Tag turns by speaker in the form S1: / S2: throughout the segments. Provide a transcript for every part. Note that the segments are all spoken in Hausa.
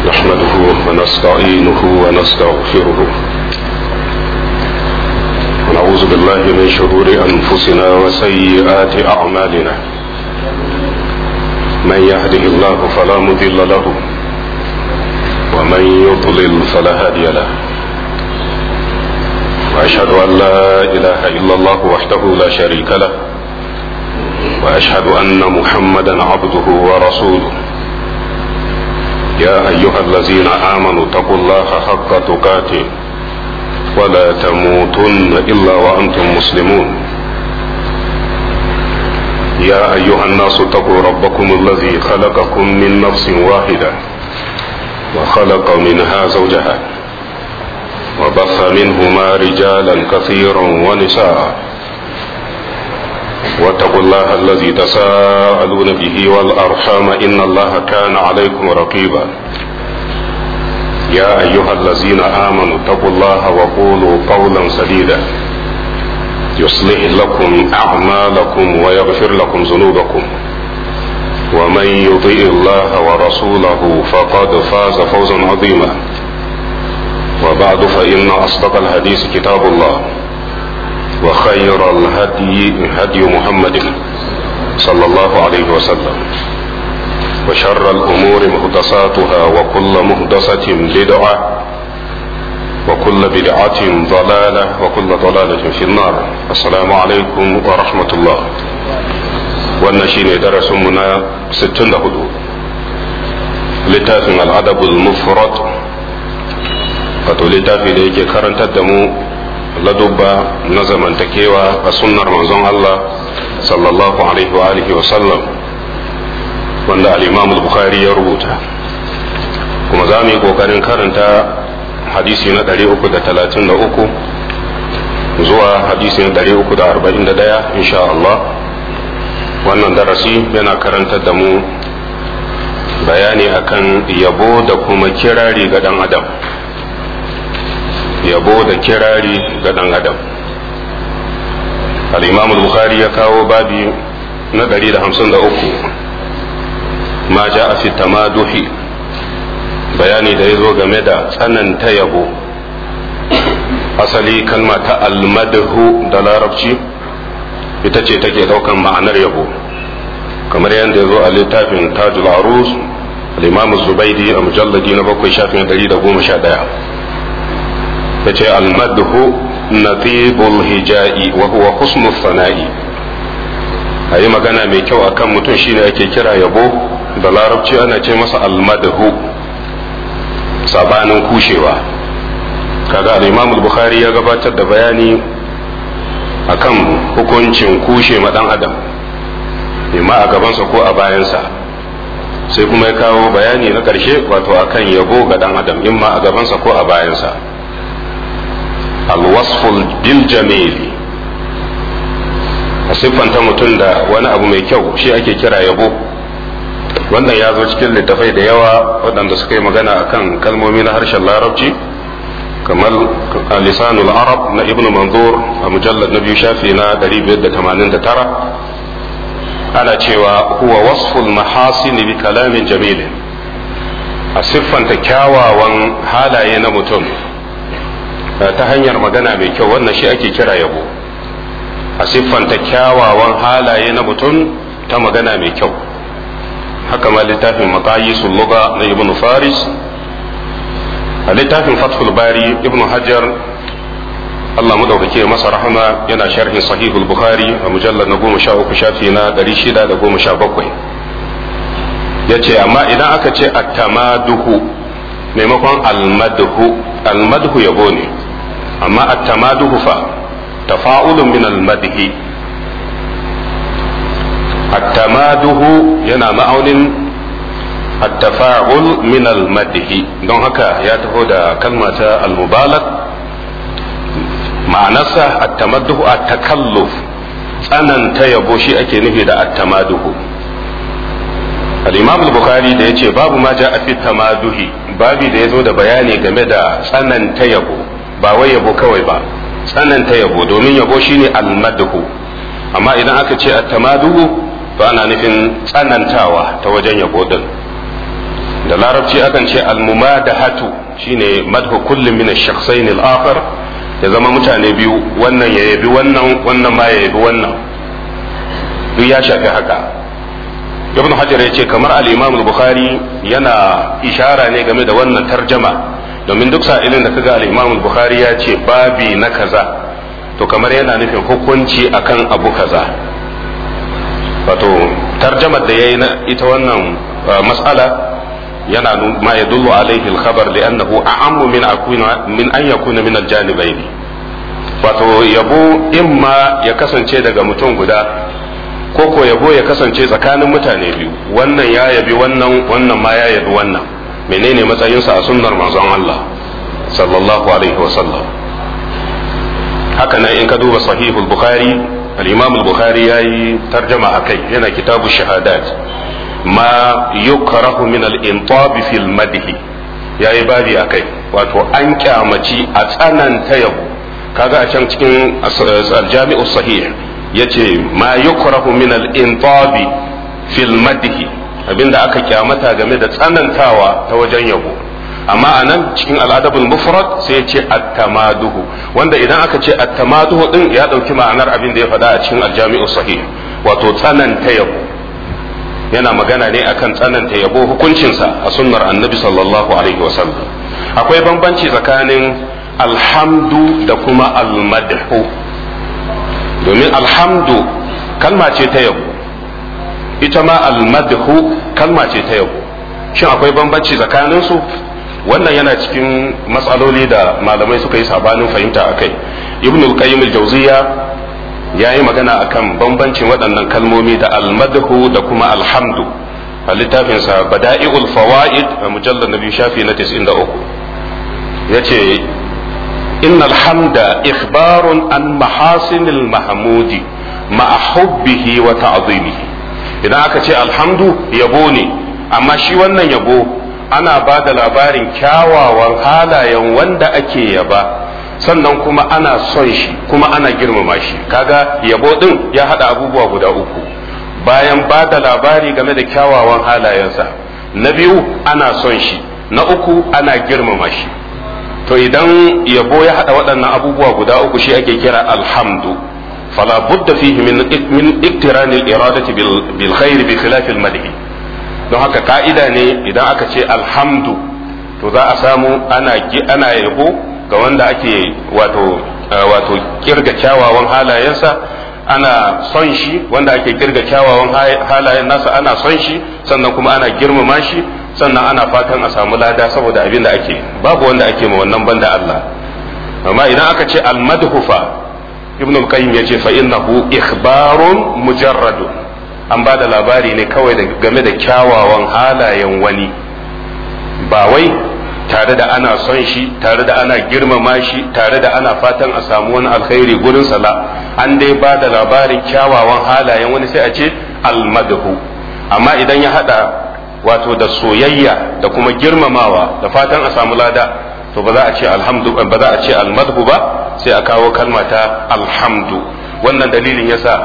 S1: نحمده ونستعينه ونستغفره ونعوذ بالله من شرور أنفسنا وسيئات أعمالنا من يهده الله فلا مضل له ومن يضلل فلا هادي له وأشهد أن لا إله إلا الله وحده لا شريك له وأشهد أن محمدا عبده ورسوله يا أيها الذين آمنوا اتقوا الله حق تقاته ولا تموتن إلا وأنتم مسلمون يا أيها الناس اتقوا ربكم الذي خلقكم من نفس واحدة وخلق منها زوجها وبث منهما رجالا كثيرا ونساء واتقوا الله الذي تساءلون به والأرحام إن الله كان عليكم رقيبا يا أيها الذين آمنوا اتقوا الله وقولوا قولا سديدا يصلح لكم أعمالكم ويغفر لكم ذنوبكم ومن يطيع الله ورسوله فقد فاز فوزا عظيما وبعد فإن أصدق الحديث كتاب الله وخير الهدي هدي محمد صلى الله عليه وسلم وشر الأمور محدثاتها وكل محدثة بدعة وكل بدعة ضلالة وكل ضلالة في النار السلام عليكم ورحمة الله والنشين درس منا ستون هدو littafin al'adabul mufrad wato littafi da yake karantar da mu ladubba na zamantakewa a sunnar manzon Allah sallallahu alaihi wa alihi wa sallam wanda al-Imam al-Bukhari ya rubuta kuma za mu yi kokarin karanta hadisi na 333 zuwa hadisi na 341 insha Allah wannan darasi yana karantar da mu bayani akan yabo da kuma kirari ga dan adam yabo da kirari ga ɗan adam al-imam al-bukhari ya kawo babi na 153 ma ja a fi tamaduhi bayani da ya zo game da tsananta yabo asali kalma ta almadhu da larabci ita ce take ɗaukan ma'anar yabo kamar yadda ya zo a littafin tajul arus al-imam zubaidi a mujalladi na bakwai shafin 111 yace almadhu natibul hija'i wa huwa husnul sana'i ayi magana mai kyau akan mutum shine ake kira yabo da larabci ana ce masa almadhu sabanin kushewa kaga al-imam al-bukhari ya gabatar da bayani akan hukuncin kushe ma dan adam imma a gabansa ko a bayansa sai kuma ya kawo bayani na ƙarshe wato akan yabo ga dan adam imma a gabansa ko a bayansa alwasful bil jamili a siffanta mutum da wani abu mai kyau shi ake kira yabo wannan ya zo cikin littafai da yawa waɗanda suka yi magana akan kalmomi na harshen larabci kamar lisanul arab na ibn manzur a mujallar na biyu shafi na 589 ana cewa huwa wasful mahasini bi kalamin jamilin a siffanta kyawawan halaye na mutum ta hanyar magana mai kyau wannan shi ake kira yabo a siffanta kyawawan halaye na mutum ta magana mai kyau haka ma littafin maqayisul lugha na ibnu faris a littafin fathul bari ibnu hajar Allah madaukake masa rahama yana sharhin sahihul bukhari a mujallar na goma sha uku shafi na ɗari shida da goma sha bakwai ya ce amma idan aka ce attamaduhu maimakon almadhu almadhu yabo ne amma attamaduhu fa tafa'ulun min almadhi attamaduhu yana ma'aunin attafa'ul min almadhi don haka ya taho da kalma ta almubalag ma'anarsa attamaduhu at-takalluf tsananta yabo shi ake nufi da attamaduhu al-imam al-bukhari da yace babu ma ja'a fi tamaduhi babi da yazo da bayani game da tsananta yabo ba wai yabo kawai ba tsananta yabo domin yabo shine almadhu amma idan aka ce at-tamaduhu to ana nufin tsanantawa ta wajen yabo din da larabci akan ce almumadahatu shine madhu kullum min ash-shakhsayn al-akhar ya zama mutane biyu wannan ya yabi wannan wannan ma ya yabi wannan duk ya shafi haka ibn hajar ya ce kamar al-imam al-bukhari yana ishara ne game da wannan tarjama domin duk sa'ilin da kaga al-imam al-bukhari ya ce babi na kaza to kamar yana nufin hukunci akan abu kaza wato tarjamar da yayi na ita wannan mas'ala yana ma yadullu alaihi al-khabar li'annahu a'ammu min akuna min an yakuna min al-janibayn wato yabo imma ya kasance daga mutum guda ko ko yabo ya kasance tsakanin mutane biyu wannan ya yabi wannan wannan ma ya yabi wannan menene matsayinsa a sunnar manzon Allah sallallahu alaihi wasallam haka nan in ka duba sahihul bukhari al-imam al-bukhari yayi tarjama akai yana kitabu shahadat ma yukrahu min al-intab fil madh yayi babi akai wato an kyamaci a tsananta yabo kaga a can cikin al-jami'u sahih yace ma yukrahu min al-intab fil madh abinda aka kyamata game da tsanantawa ta wajen yabo amma a nan cikin al'adabul mufrad sai ya ce at-tamaduhu wanda idan aka ce at-tamaduhu din ya dauki ma'anar abin da ya faɗa a cikin aljami'u sahih wato tsananta yabo yana magana ne akan tsananta yabo hukuncinsa a sunnar annabi sallallahu alaihi wasallam akwai bambanci tsakanin alhamdu da kuma almadhu domin alhamdu kalma ce ta yabo ita ma almadhu kalma ce ta yabo shin akwai bambanci tsakaninsu wannan yana cikin matsaloli da malamai suka yi sabanin fahimta a kai ibn al-qayyim al-jawziya ya yi magana akan bambancin waɗannan kalmomi da almadhu da kuma alhamdu a littafinsa bada'i'ul fawaid a mujallar nabi shafi na 93 ya ce inna alhamda ikhbarun an mahasinil mahmudi ma'a hubbihi wa ta'zimihi idan aka ce alhamdu yabo ne amma shi wannan yabo ana ba da labarin kyawawan halayen wanda ake yaba sannan kuma ana son shi kuma ana girmama shi kaga yabo din ya hada abubuwa guda uku bayan ba da labari game da kyawawan halayensa na biyu ana son shi na uku ana girmama shi to idan yabo ya hada waɗannan abubuwa guda uku shi ake kira alhamdu fala budda fihi min min iktirani al-iradati bil khair bi khilaf al-madh don haka ka'ida ne idan aka ce alhamdu to za a samu ana ana yabo ga wanda ake wato wato kirga kyawawan halayensa ana son shi wanda ake kirga kyawawan halayen nasa ana son shi sannan kuma ana girmama shi sannan ana fatan a samu lada saboda abin da ake babu wanda ake ma wannan banda Allah amma idan aka ce almadhu fa ibn al-qayyim yace fa innahu ikhbarun mujarradun an ba da labari ne kawai game da kyawawan halayen wani ba wai tare da ana son shi tare da ana girmama shi tare da ana fatan a samu wani alkhairi gurin sala an dai ba da labarin kyawawan halayen wani sai a ce almadhu amma idan ya hada wato da soyayya da kuma girmamawa da fatan a samu lada to ba za a ce alhamdu ba za a ce almadhu ba sai a kawo kalma ta alhamdu wannan dalilin yasa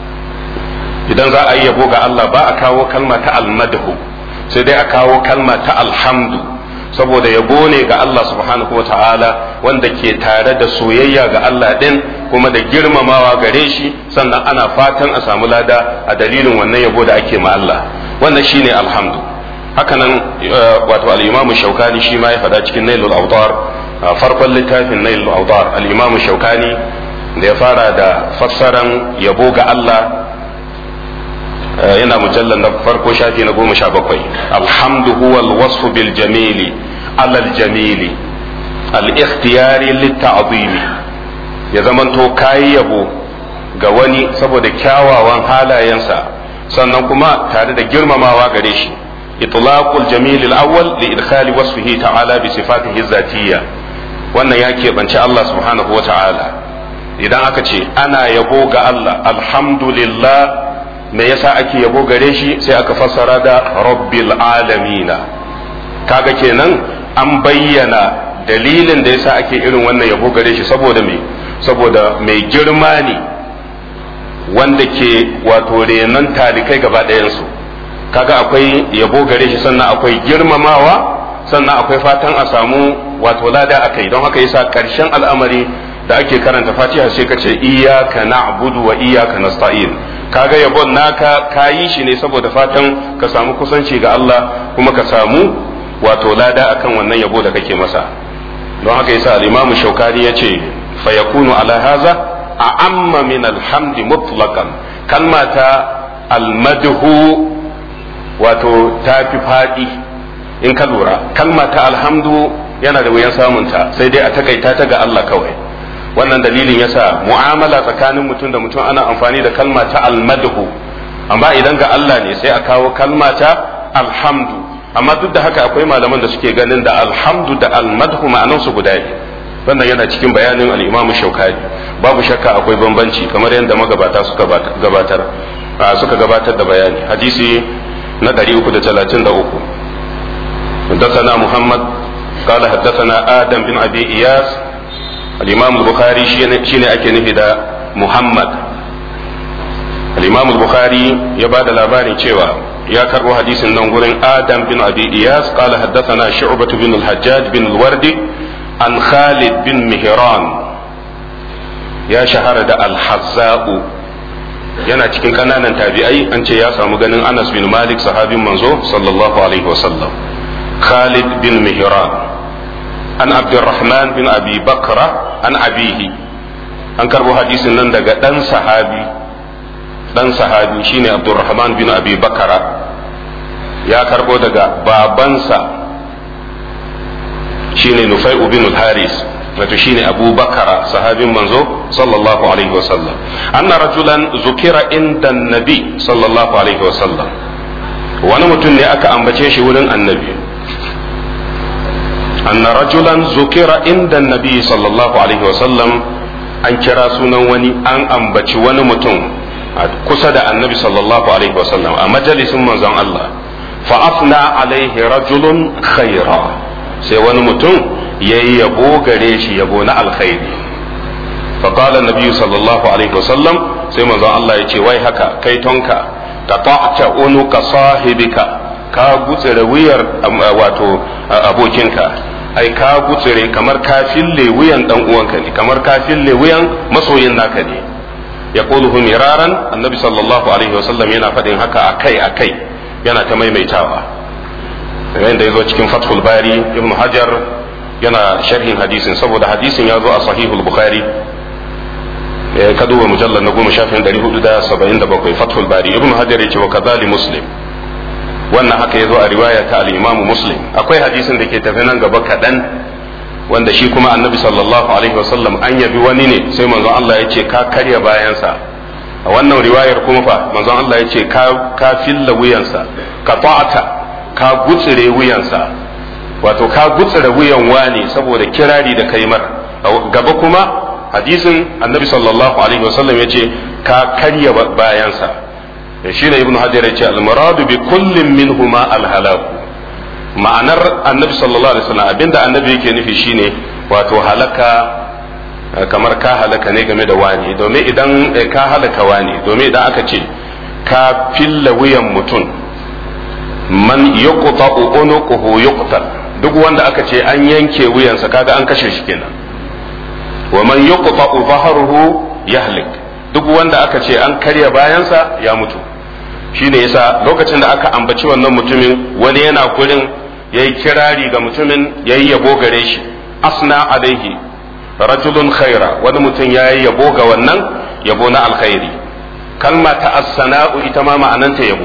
S1: idan za a yi yabo ga Allah ba a kawo kalma ta almadhu sai dai a kawo kalma ta alhamdu saboda yabo ne ga Allah subhanahu wa ta'ala wanda ke tare da soyayya ga Allah din kuma da girmamawa gare shi sannan ana fatan a samu lada a dalilin wannan yabo da ake ma Allah wannan shine alhamdu hakanan wato al-imam shaukani shi ma ya faɗa cikin nailul awtar farkon littafin nailul awtar al-imam shaukani da ya fara da fassaran yabo ga Allah yana mujallar na farko shafi na goma sha bakwai alhamdu huwa alwasfu bil jamili alal jamili al-ikhtiyari litta'zimi ya zamanto kayi yabo ga wani saboda kyawawan halayensa sannan kuma tare da girmamawa gare shi itlaqul jamil al-awwal li idkhali wasfihi ta'ala bi sifatihi zatiyya wannan ya keɓance Allah subhanahu wa ta'ala idan aka ce ana yabo ga Allah alhamdulillah me yasa ake yabo gare shi sai aka fassara da rabbil alamina kaga kenan an bayyana dalilin da yasa ake irin wannan yabo gare shi saboda me saboda mai girma ne wanda ke wato renon talikai gaba ɗayansu kaga akwai yabo gare shi sannan akwai girmamawa sannan akwai fatan a samu wato lada akai don haka yasa karshen al'amari da ake karanta fatiha sai ka ce iyyaka na'budu wa iyyaka nasta'in kaga yabon naka kayi shi ne saboda fatan ka samu kusanci ga Allah kuma ka samu wato lada akan wannan yabo da kake masa don haka yasa al-Imam Shawkani yace fa yakunu ala haza a'amma min alhamdi mutlaqan kalma ta almadhu wato ta fi faɗi in ka lura kalma ta alhamdu yana da wuyan samunta sai dai a takaita ta ga Allah kawai wannan dalilin yasa mu'amala tsakanin mutum da mutum ana amfani da kalma ta almadhu amma idan ga Allah ne sai a kawo kalma ta alhamdu amma duk da haka akwai malaman da suke ganin da alhamdu da almadhu ma'anansu guda ne wannan yana cikin bayanin al-Imam Shawkani babu shakka akwai bambanci kamar yadda magabata suka gabatar suka gabatar da bayani hadisi na 333 حدثنا محمد قال حدثنا آدم بن أبي إياس الإمام البخاري شين أكي نفدا محمد الإمام البخاري يباد الأباني شوى يا كربو حديث النغور آدم بن أبي إياس قال حدثنا شعبة بن الحجاج بن الوردي عن خالد بن مهران يا شهر الحزاء yana cikin kananan tabi'ai an ce ya samu ganin Anas bin Malik sahabin manzo sallallahu alaihi wasallam Khalid bin Mihran an Abdurrahman bin Abi Bakra an abihi an karbo hadisin nan daga dan sahabi dan sahabi shine Abdurrahman bin Abi Bakra ya karbo daga babansa shine Nufai'u bin al-Haris wato shine Abu Bakara sahabin manzo sallallahu alaihi wasallam anna rajulan zukira inda nabi sallallahu alaihi wasallam wani mutum ne aka ambace shi wurin annabi anna rajulan zukira inda nabi sallallahu alaihi wasallam an kira sunan wani an ambaci wani mutum kusa da annabi sallallahu alaihi wasallam a majalisin manzon Allah fa afna alaihi rajulun khaira sai wani mutum ya yi yabo gare shi yabo na alkhairi faƙala nabi sallallahu alaihi wasallam sai manzon Allah ya ce wai haka kai tonka ka ta'ta unuka sahibika ka gutsire wuyar wato abokinka ai ka gutsire kamar ka fille wuyan dan uwanka ne kamar ka fille wuyan masoyin naka ne ya quluhu miraran annabi sallallahu alaihi wasallam yana faɗin haka akai akai yana ta maimaitawa yayin da ya zo cikin fathul bari ibn hajar yana sharhin hadisin saboda hadisin ya zo a sahihul bukhari ka duba mujallar na goma shafin dari hudu da saba'in da bakwai fathul bari ibn hajar ya ce wa kazali muslim wannan haka ya zo a riwaya ta al-imam muslim akwai hadisin da ke tafi nan gaba kaɗan wanda shi kuma annabi sallallahu alaihi wasallam an yabi wani ne sai manzon Allah ya ce ka karya bayansa a wannan riwayar kuma fa manzon Allah ya ce ka filla wuyansa ka ta'ata ka gutsire wuyansa wato ka gutsire wuyan wani saboda kirari da kai mar gaba kuma hadisin annabi sallallahu alaihi wasallam ya ce ka karya bayansa shi ne ibnu hajar ya ce almuradu bi kullin minhuma alhalaku ma'anar annabi sallallahu alaihi wasallam abinda annabi yake nufi shine wato halaka kamar ka halaka ne game da wani domin idan ka halaka wani domin idan aka ce ka filla wuyan mutum man yuqta unuquhu yuqtal duk wanda aka ce an yanke wuyansa kaga an kashe shi kenan wa man yuqta dhahruhu yahlik duk wanda aka ce an karya bayansa ya mutu shine yasa lokacin da aka ambaci wannan mutumin wani yana gurin yayi kirari ga mutumin yayi yabo gare shi asna alaihi rajulun khaira wani mutum yayi yabo ga wannan yabo na alkhairi kalma ta as-sana'u ita ma ma'ananta yabo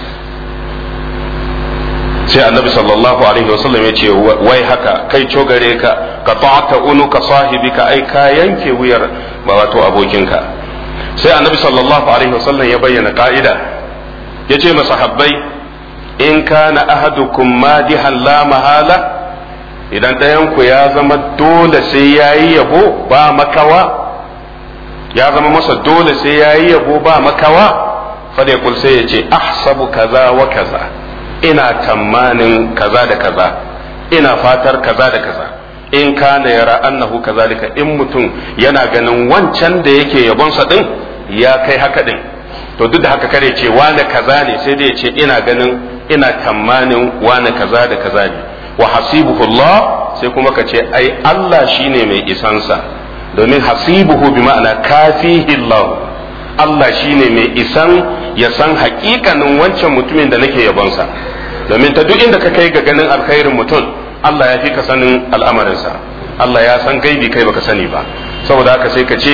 S1: sai annabi sallallahu alaihi wasallam ya ce wai haka kai cogare ka ka ta'ata unuka sahibika ai ka yanke wuyar wato abokinka sai annabi sallallahu alaihi wasallam ya bayyana ka'ida ya ce masahabbai in kana ahadukum madihan la mahala idan ɗayanku ya zama dole sai ya yi yabo ba makawa ya zama masa dole sai ya yi yabo ba makawa fada kul sai ya ce ahsabu kaza wa kaza ina tamanin kaza da kaza ina fatar kaza da kaza in kana yara annahu kazalika in mutum yana ganin wancan da yake yabonsa din ya kai haka din to duk da haka kare ce wane kaza ne sai dai ya ce ina ganin ina tamanin wane kaza da kaza ne wa hasibuhu Allah sai kuma ka ce ai Allah shine mai isansa domin hasibuhu bi ma'ana kafihi Allah Allah shine mai isan ya san hakikanin wancan mutumin da nake yabonsa domin ta duk inda ka kai ga ganin alkhairin mutum Allah ya fi ka sanin al'amarinsa Allah ya san gaibi kai baka sani ba saboda haka sai ka ce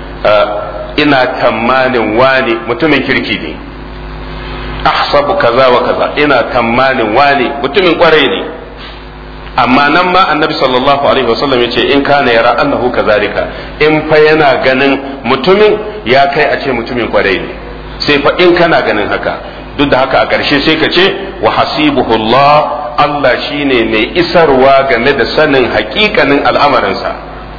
S1: ina tamanin wani mutumin kirki ne ahsabu kaza wa kaza ina tamanin wani mutumin kwarai ne amma nan ma annabi sallallahu alaihi wasallam ya ce in kana yara annahu kazalika in fa yana ganin mutumin ya kai a ce mutumin kwarai ne sai fa in kana ganin haka duk da haka a ƙarshe sai ka ce wa hasibuhullah Allah shine mai isarwa game da sanin hakikanin al'amarinsa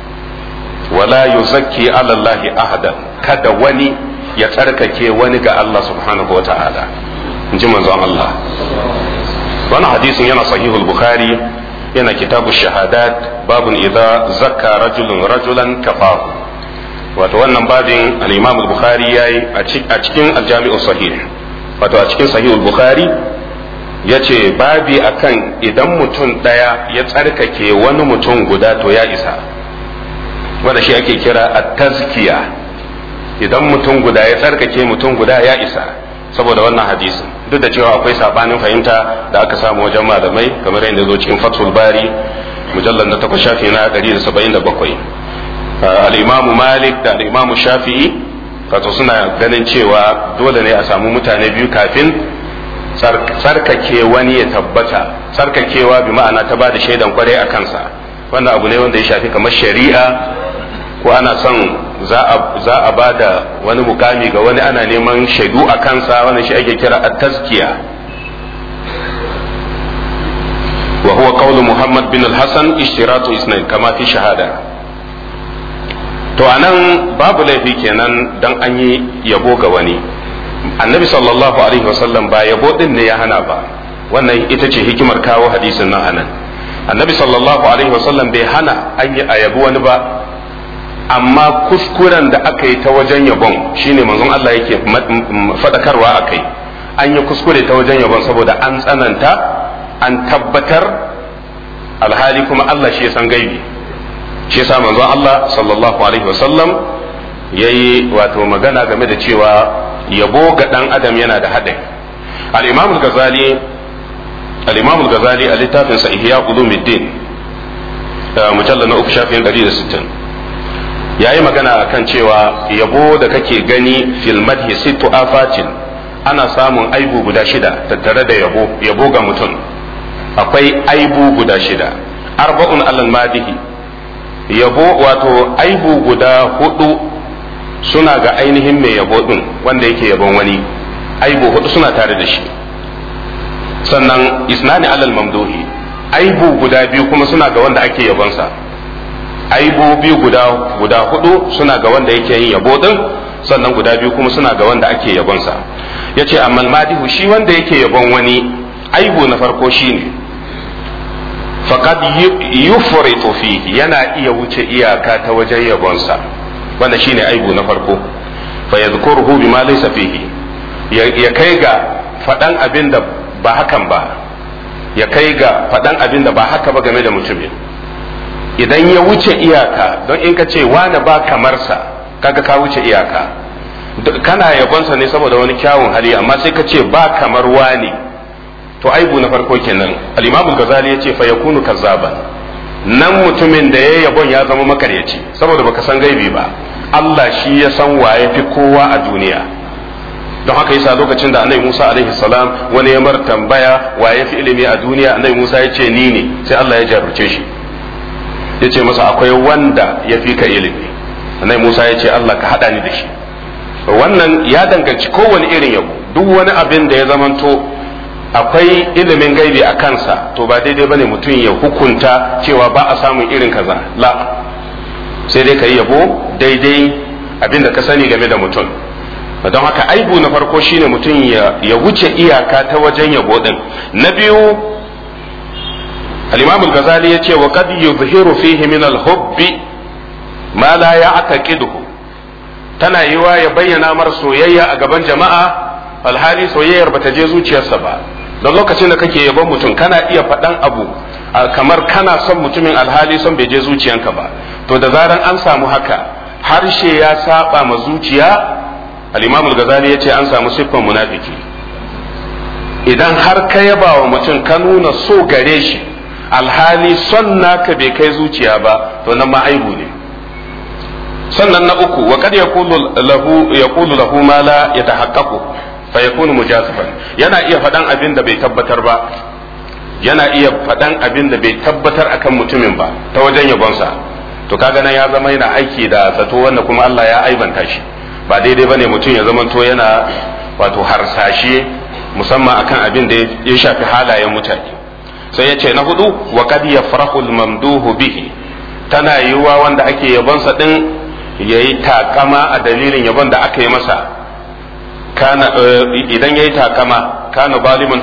S1: wala yuzakki ala Allah ahadan kada wani ya tsarkake wani ga Allah subhanahu wa ta'ala in ji manzon Allah wannan hadisin yana sahihul bukhari yana kitabu shahadat babun idza zakka rajulun rajulan kafahu wato wannan babin al-imam al-bukhari yayi a cikin al-jami'u sahih wato a cikin sahihul bukhari yace babi akan idan mutum daya ya tsarkake wani mutum guda to ya isa wanda shi ake kira at-tazkiya idan mutum guda ya tsarkake mutum guda ya isa saboda wannan hadisin duk da cewa akwai sabanin fahimta da aka samu wajen malamai kamar yadda zo cikin fathul bari mujallar na takwas shafi na 177 al-imamu malik da al-imamu shafi'i wato suna ganin cewa dole ne a samu mutane biyu kafin tsarkake wani ya tabbata tsarkakewa bi ma'ana ta ba da shaidan kwarai a kansa wannan abu ne wanda ya shafi kamar shari'a ko ana son za a ba da wani mukami ga wani ana neman shaidu a kansa wannan shi ake kira a tazkiya wa huwa qawlu muhammad bin al-hasan ishtiratu isnain kama fi shahada to anan babu laifi kenan dan an yi yabo ga wani annabi sallallahu alaihi wasallam ba yabo din ne ya hana ba wannan ita ce hikimar kawo hadisin nan anan annabi sallallahu alaihi wasallam bai hana an yi a yabo wani ba amma kuskuren da aka yi ta wajen yabon shine manzon Allah yake faɗakarwa a kai an yi kuskure ta wajen yabon saboda an tsananta an tabbatar alhali kuma Allah shi ya san gaibi shi yasa manzon Allah sallallahu alaihi wasallam yayi wato magana game da cewa yabo ga dan adam yana da haɗari al-imam al-ghazali al-imam al-ghazali a littafin sa ihya ulumuddin mujallal na uku shafin 160 ya yi magana akan cewa yabo da kake gani fil madhi sittu afatin ana samun aibu guda shida tattare da yabo yabo ga mutum akwai aibu guda shida arba'un alal madihi yabo wato aibu guda hudu suna ga ainihin mai yabo din wanda yake yabon wani aibu hudu suna tare da shi sannan isnani alal mamduhi aibu guda biyu kuma suna ga wanda ake yabonsa aibu biyu guda guda hudu suna ga wanda yake yin yabo din sannan guda biyu kuma suna ga wanda ake yabonsa yace amma madihu shi wanda yake yabon wani aibu na farko shine faqad yufritu fihi yana iya wuce iyaka ta wajen yabonsa wanda shine aibu na farko fa yadhkuruhu bima laysa fihi ya kai ga fadan abin da ba hakan ba ya kai ga fadan abin da ba haka ba game da mutumin idan ya wuce iyaka don in ka ce wani ba kamarsa kaga ka wuce iyaka kana yabonsa ne saboda wani kyawun hali amma sai ka ce ba kamar wani to aibu na farko kenan al-imamu ghazali yace fa yakunu kazzaban nan mutumin da ya yabon ya zama makaryaci saboda baka san gaibi ba Allah shi ya san waye fi kowa a duniya don haka yasa lokacin da annabi Musa alaihi salam wani ya mar tambaya waye fi ilimi a duniya annabi Musa ya ce ni ne sai Allah ya jarruce shi ya ce masa akwai wanda ya fi ka ilimi annabi Musa ya ce Allah ka haɗa ni da shi wannan ya danganci kowane irin yabo duk wani abin da ya zamanto akwai ilimin gaibi a kansa to ba daidai bane mutum ya hukunta cewa ba a samun irin kaza la sai dai ka yi yabo daidai abin da ka sani game da mutum don haka aibu na farko shine mutum ya wuce iyaka ta wajen yabo din na biyu الإمام الغزالي يتي وقد يظهر فيه من الحب ما لا يعتقده tana yiwa ya bayyana mar soyayya a gaban jama'a alhali soyayyar bata je zuciyarsa ba don lokacin da kake yabon mutum kana iya faɗan abu kamar kana son mutumin alhali son bai je zuciyanka ba to da zaran an samu haka harshe ya saba ma zuciya al-imamul ghazali yace an samu siffan munafiki idan har ka yaba wa mutum ka nuna so gare shi alhali son naka bai kai zuciya ba to nan ma aibu ne sannan na uku wa kad yaqulu lahu yaqulu lahu ma la yatahaqqaqu fa yakunu mujazifan yana iya faɗan abin da bai tabbatar ba yana iya faɗan abin da bai tabbatar akan mutumin ba ta wajen yabonsa to kaga nan ya zama yana aiki da zato wanda kuma Allah ya aibanta shi ba daidai bane mutum ya zama to yana wato harsashe musamman akan abin da ya shafi halayen mutane sai ya ce na hudu wa kad yafrahu al-mamduhu bihi tana yiwuwa wanda ake yabonsa din yayi takama a dalilin yabon da aka yi masa kana idan yayi takama kana zaliman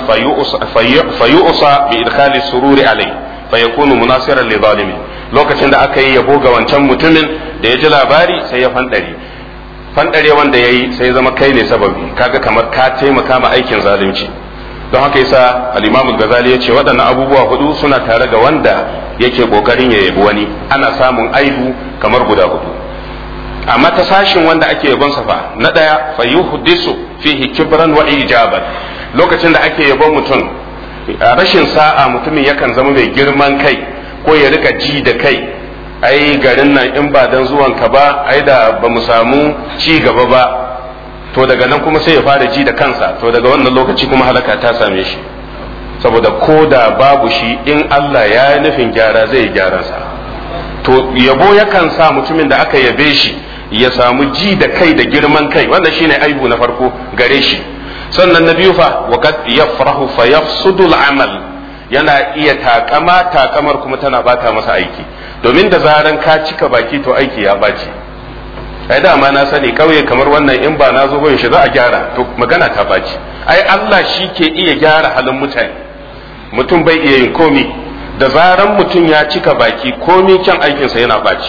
S1: fayu'sa bi idkhali sururi alai fayakunu munasiran li zalimin lokacin da aka yi yabo ga wancan mutumin da ya ji labari sai ya fandare fandare wanda yayi sai zama kai ne sababi kaga kamar ka taimaka ma aikin zalunci don haka yasa al-Imam al-Ghazali yace waɗannan abubuwa hudu suna tare ga wanda yake kokarin ya yabi wani ana samun aibu kamar guda hudu amma ta sashin wanda ake yabon sa fa na daya fa yuhdisu fihi kibran wa ijaban lokacin da ake yabon mutum rashin sa'a mutumin yakan zama mai girman kai ko ya rika ji da kai ai garin nan in ba dan zuwan ka ba ai da ba mu samu ci gaba ba to daga nan kuma sai ya fara ji da kansa to daga wannan lokaci kuma halaka ta same shi saboda ko da babu shi in Allah ya yi nufin gyara zai gyara sa to yabo yakan sa mutumin da aka yabe shi ya samu ji da kai da girman kai wannan shine aibu na farko gare shi sannan na biyu fa waqad yafrahu fa yafsudu al-amal yana iya takama takamar kuma tana bata masa aiki domin da zaran ka cika baki to aiki ya baci ai dama na sani kauye kamar wannan in ba na zo gun shi za a gyara to magana ta baci ai Allah shi ke iya gyara halin mutane mutum bai iya yin komi da zaran mutum ya cika baki komi kyan aikinsa yana baci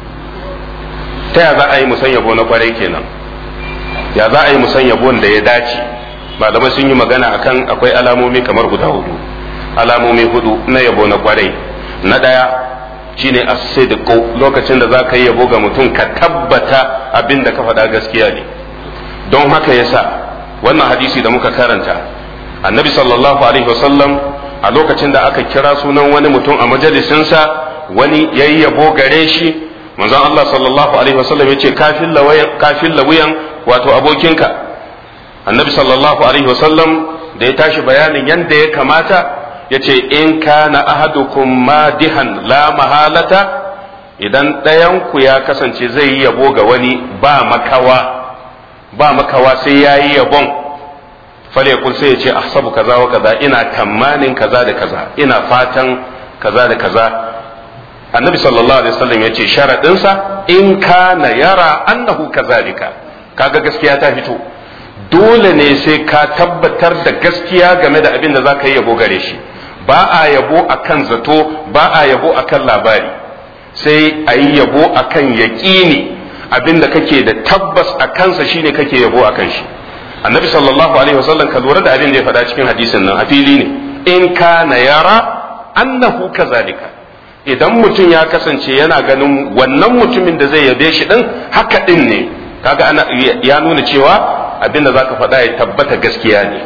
S1: ta ya za a yi musan yabo na kwarai kenan ya za a yi musan yabon da ya dace malamai sun yi magana akan akwai alamomi kamar guda hudu alamomi hudu na yabo na kwarai na daya shine as-sidqu lokacin da za ka yi yabo ga mutum ka tabbata abin da ka faɗa gaskiya ne don haka yasa wannan hadisi da muka karanta annabi sallallahu alaihi wasallam a lokacin da aka kira sunan wani mutum a majalisinsa wani yayi yabo gare shi manzon Allah sallallahu alaihi wasallam yace kafin lawayan kafin lawuyan wato abokinka annabi sallallahu alaihi wasallam da ya tashi bayanin yanda ya kamata yace in kana ahadukum madihan la mahalata idan ɗayanku ya kasance zai yi yabo ga wani ba makawa ba makawa sai ya yi yabon falekul sai ya ce ahsabu kaza wa kaza ina tamanin kaza da kaza ina fatan kaza da kaza annabi sallallahu alaihi wasallam ya ce sharaɗinsa in kana yara annahu kazalika kaga gaskiya ta fito dole ne sai ka tabbatar da gaskiya game da abin da za ka yi yabo gare shi ba a yabo akan zato ba a yabo akan labari sai a yi yabo akan yaƙini abin da kake da tabbas a kansa shine kake yabo akan shi annabi sallallahu alaihi wasallam ka lura da abin da ya faɗa cikin hadisin nan a fili ne in kana yara annahu kazalika idan mutum ya kasance yana ganin wannan mutumin da zai yabe shi din haka din ne kaga ana ya nuna cewa abin da zaka faɗa ya tabbata gaskiya ne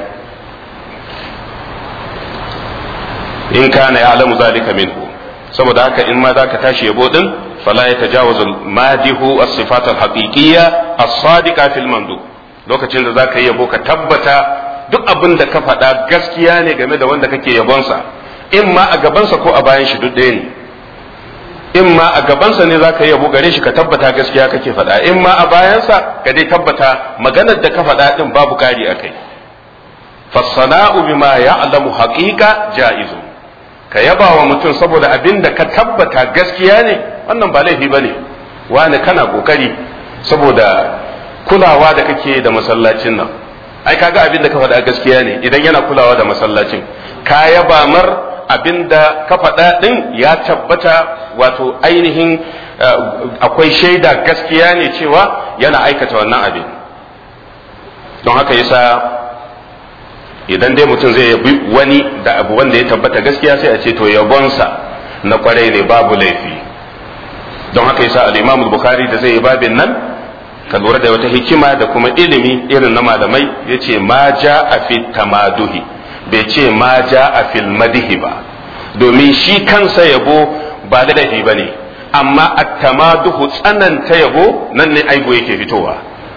S1: in kana ya alamu zalika minhu saboda haka in ma zaka tashi yabo din fala ya tajawazu madihu as-sifat al-haqiqiyya as-sadiqa fil mandu lokacin da zaka yi yabo ka tabbata duk abin da ka faɗa gaskiya ne game da wanda kake yabonsa in ma a gabansa ko a bayan shi duk ɗaya ne in ma a gabansa ne zaka yi yabo gare shi ka tabbata gaskiya kake faɗa in ma a bayansa ka dai tabbata maganar da ka faɗa din babu kari akai fasana'u bima ya'lamu haqiqa ja'izun ka yaba wa mutum saboda abin da ka tabbata gaskiya ne wannan ba laifi ba ne wani kana kokari saboda kulawa da kake da masallacin nan ai kaga abin da ka faɗa gaskiya ne idan yana kulawa da masallacin ka yaba mar abin da ka faɗa ɗin ya tabbata wato ainihin akwai shaida gaskiya ne cewa yana aikata wannan abin don haka yasa idan dai mutum zai yabi wani da abu wanda ya tabbata gaskiya sai a ce to yabonsa na kwarai ne babu laifi don haka yasa al-Imam Bukhari da zai yi babin nan ka lura da wata hikima da kuma ilimi irin na malamai yace ma ja a fi tamaduhi bai ce ma ja a fil madihi ba domin shi kansa yabo ba da laifi bane amma at-tamaduhu tsananta yabo nan ne aibu yake fitowa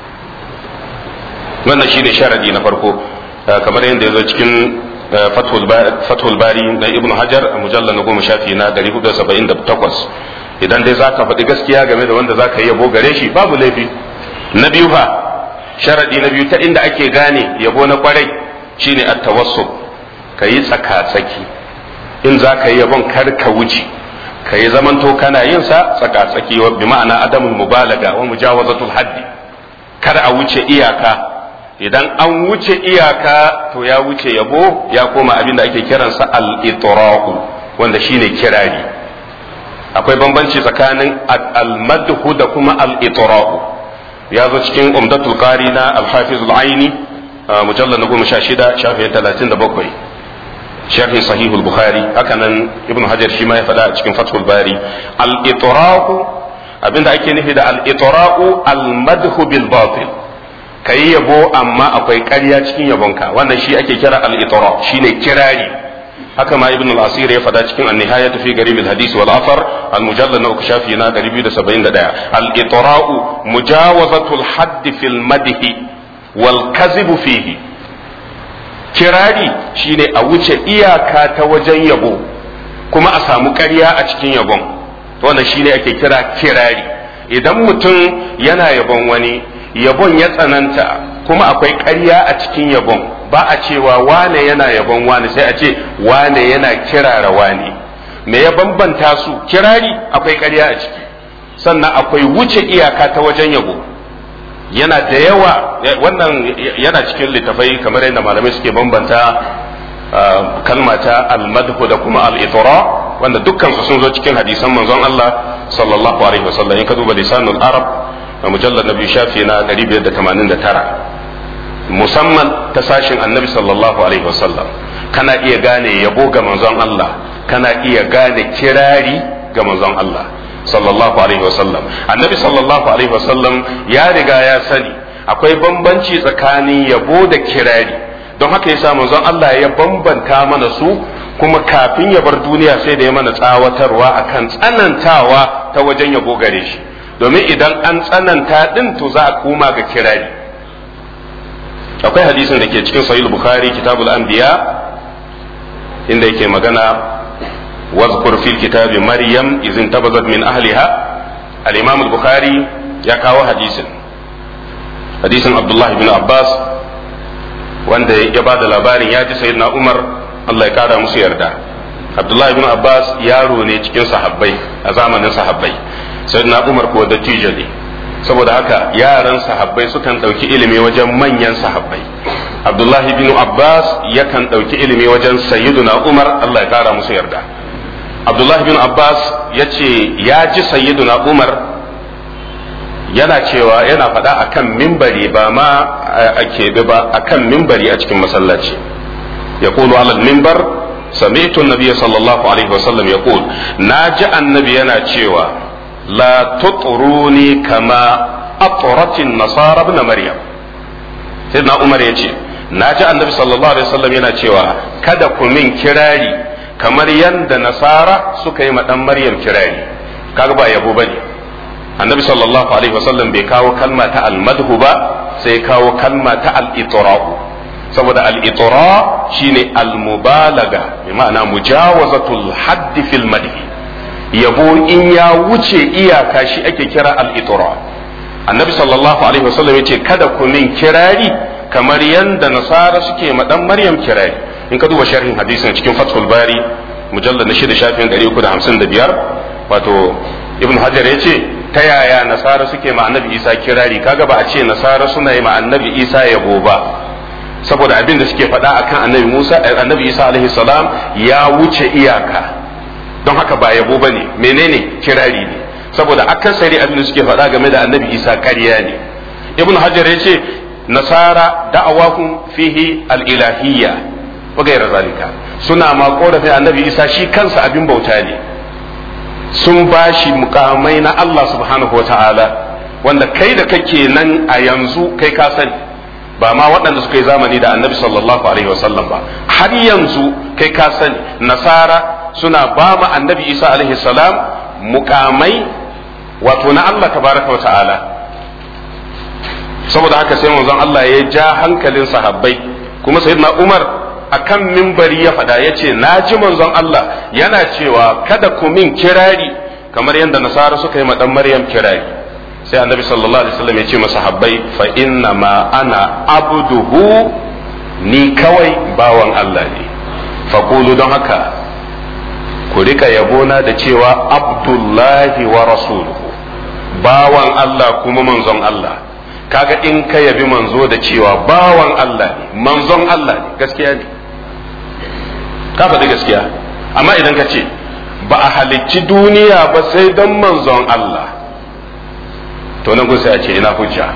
S1: wannan shine sharadi na farko kamar yadda ya zo cikin fathul bari na ibn hajar a mujallar na goma shafi na 478 idan dai za ka faɗi gaskiya game da wanda za ka yi yabo gare shi babu laifi na biyu fa sharadi na biyu ta inda ake gane yabo na kwarai shine at-tawassul ka yi tsaka-tsaki in za ka yi yabon kar ka wuce ka yi zamanto kana yin sa tsaka-tsaki bi ma'ana adamul mubalaga wa mujawazatul haddi kar a wuce iyaka idan an wuce iyaka to ya wuce yabo ya koma abin da ake kiransa al-itra'u wanda shine kirari akwai bambanci tsakanin al-madhu da kuma al-itra'u ya zo cikin umdatul qari na al-hafiz al-aini mujallal na 16 shafin 37 sharhin sahihul bukhari haka nan ibn hajar shi ma ya faɗa a cikin fathul bari al-itra'u abinda ake nufi da al-itra'u al-madhu bil batil ka yi yabo amma akwai ƙarya cikin yabonka wannan shi ake kira al-itra shine kirari haka ma ibn al-asir ya faɗa cikin an-nihaya fi garib al-hadis wal afar al-mujallad na uku shafi na 271 al-itra'u mujawazatu al-hadd fil madhi wal kadhib fihi kirari shine a wuce iyaka ta wajen yabo kuma a samu ƙarya a cikin yabon wannan shine ake kira kirari idan mutum yana yabon wani yabon ya tsananta kuma akwai ƙarya a cikin yabon ba a cewa wane yana yabon wane sai a ce wane yana kirara wane me ya bambanta su kirari akwai ƙarya a ciki sannan akwai wuce iyaka ta wajen yabo yana da yawa wannan yana cikin littafai kamar yadda malamai suke bambanta kalma ta almadhu da kuma al-itra wanda dukkan su sun zo cikin hadisan manzon Allah sallallahu alaihi wasallam in ka duba lisanul arab a mujallar na biyu shafi na 589 musamman ta sashin annabi sallallahu alaihi wasallam kana iya gane yabo ga manzon Allah kana iya gane kirari ga manzon Allah sallallahu alaihi wasallam annabi sallallahu alaihi wasallam ya riga ya sani akwai bambanci tsakanin yabo da kirari don haka yasa manzon Allah ya bambanta mana su kuma kafin ya bar duniya sai da ya mana tsawatarwa akan tsanantawa ta wajen yabo gare shi domin idan an tsananta din to za a koma ga kirari akwai hadisin da ke cikin sahih bukhari kitabul anbiya inda yake magana واذكر في الكتاب مريم إذ انتبذت من أهلها الإمام البخاري يكاو حديث حديث عبد الله بن عباس wanda ya ba da labarin ya ji sayyidina Umar Allah ya kara musu yarda Abdullahi bin Abbas yaro ne cikin sahabbai a zamanin sahabbai sayyidina Umar kuwa dattijo ne saboda haka yaran sahabbai sukan ɗauki ilimi wajen manyan sahabbai Abdullahi bin Abbas yakan ɗauki ilimi wajen sayyiduna Umar Allah ya kara musu yarda Abdullahi bin Abbas ya ce ya ji sayyiduna Umar yana cewa yana faɗa akan mimbari ba ma a keɓe ba akan mimbari a cikin masallaci ya kulu alal mimbar sami'tu nabiyya sallallahu alaihi wasallam ya kulu na ji annabi yana cewa la tutruni kama atratin nasara ibn maryam sai na umar ya ce na ji annabi sallallahu alaihi wasallam yana cewa kada ku min kirari kamar yadda nasara suka yi dan maryam kirari kaga ba yabo bane annabi sallallahu alaihi wasallam bai kawo kalma ta almadhu ba sai kawo kalma ta al-itra'u saboda al-itra shine al-mubalaga bi ma'ana mujawazatul haddi fil madhi yabo in ya wuce iyaka shi ake kira al-itra annabi sallallahu alaihi wasallam yace kada ku min kirari kamar yanda nasara suke ma dan maryam kirari in ka duba sharhin hadisin cikin fathul bari mujallad na shida shafin 355 wato ibn hajar yace ta yaya nasara suke ma annabi isa kirari kaga ba a ce nasara suna yi ma annabi isa yabo ba saboda abin da suke faɗa akan annabi musa annabi isa alaihi salam ya wuce iyaka don haka ba yabo bane menene kirari ne saboda akasari abin da suke faɗa game da annabi isa ƙarya ne ibn hajar ya ce nasara da'awahum fihi al-ilahiyya wa ghayra zalika suna ma korafin annabi isa shi kansa abin bauta ne sun bashi mukamai na Allah subhanahu wata'ala wanda kai da kake nan a yanzu kai ka sani ba ma waɗanda suka yi zamani da annabi sallallahu alaihi wasallam ba har yanzu kai ka sani nasara suna ba ma annabi isa alaihi salam mukamai wato na Allah tabaraka wa ta'ala saboda haka sai manzon Allah ya ja hankalin sahabbai kuma sayyidina Umar akan mimbari ya faɗa ya ce na ji manzon Allah yana cewa kada ku min kirari kamar yadda nasara suka yi ma dan Maryam kirari sai annabi sallallahu alaihi wasallam ya ce masa habbai fa inna ma ana abduhu ni kawai bawan Allah ne faqulu don haka ku rika yabona da cewa abdullahi wa rasuluhu bawan Allah kuma manzon Allah kaga in ka yabi manzo da cewa bawan Allah ne manzon Allah ne gaskiya ne ka faɗi gaskiya amma idan ka ce ba a halicci duniya ba sai don manzon Allah to nan kun sai a ce ina hujja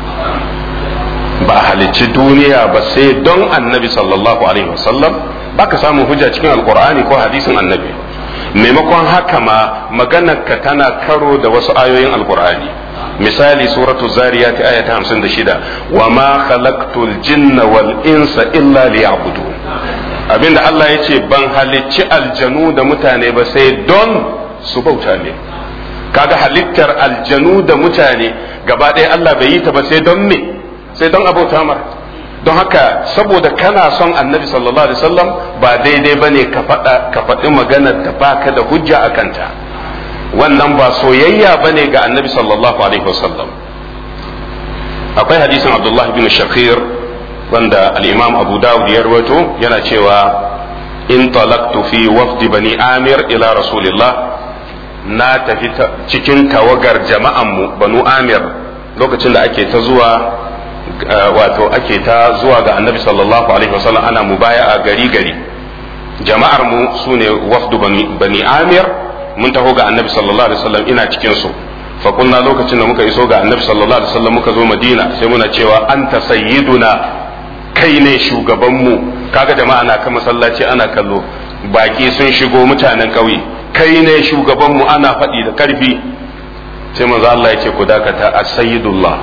S1: ba a halicci duniya ba sai don annabi sallallahu alaihi wasallam ba ka samu hujja cikin alkur'ani ko hadisin annabi maimakon haka ma maganarka tana karo da wasu ayoyin alkur'ani misali suratu zariyat aya ta 56 wa ma khalaqtul jinna wal insa illa liya'budun abinda Allah ya ce ban halicci aljanu da mutane ba sai don su bauta ne kaga halittar aljanu da mutane gaba ɗaya Allah bai yi ta ba sai don me sai don abauta mar don haka saboda kana son annabi sallallahu alaihi wasallam ba daidai bane ka faɗa ka faɗi maganar da baka da hujja a kanta wannan ba soyayya bane ga annabi sallallahu alaihi wasallam akwai hadisin abdullah bin shakir wanda al-imam abu dawud ya rawaito yana cewa in talaqtu fi wafdi bani amir ila rasulillah na tafi cikin tawagar jama'anmu banu amir lokacin da ake ta zuwa wato ake ta zuwa ga annabi sallallahu alaihi wasallam ana mubaya a gari gari jama'ar mu sune wafdu bani amir mun taho ga annabi sallallahu alaihi wasallam ina cikin su fa kunna lokacin da muka iso ga annabi sallallahu alaihi wasallam muka zo madina sai muna cewa anta sayyiduna kai ne shugaban mu kaga jama'a na kan masallaci ana kallo baki sun shigo mutanen ƙauye kai ne shugaban mu ana faɗi da ƙarfi sai manzo Allah ya ce ku dakata as-sayyidullah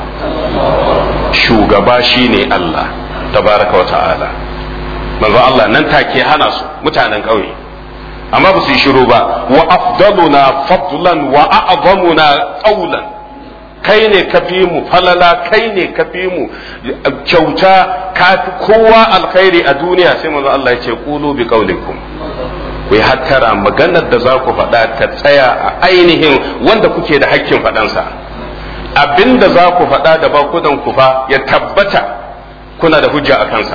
S1: shugaba shine Allah tabaraka wa ta'ala manzo Allah nan take hana su mutanen ƙauye amma ba su yi shiru ba wa afdaluna fadlan wa a'zamuna qawlan kai ne kafi mu falala kai ne kafi mu kyauta kafi kowa alkhairi a duniya sai manzo Allah ya ce qulu bi qawlikum ku yi hattara maganar da za ku faɗa ta tsaya a ainihin wanda kuke da hakkin faɗansa abin da za ku faɗa da bakudan ku fa ya tabbata kuna da hujja a kansa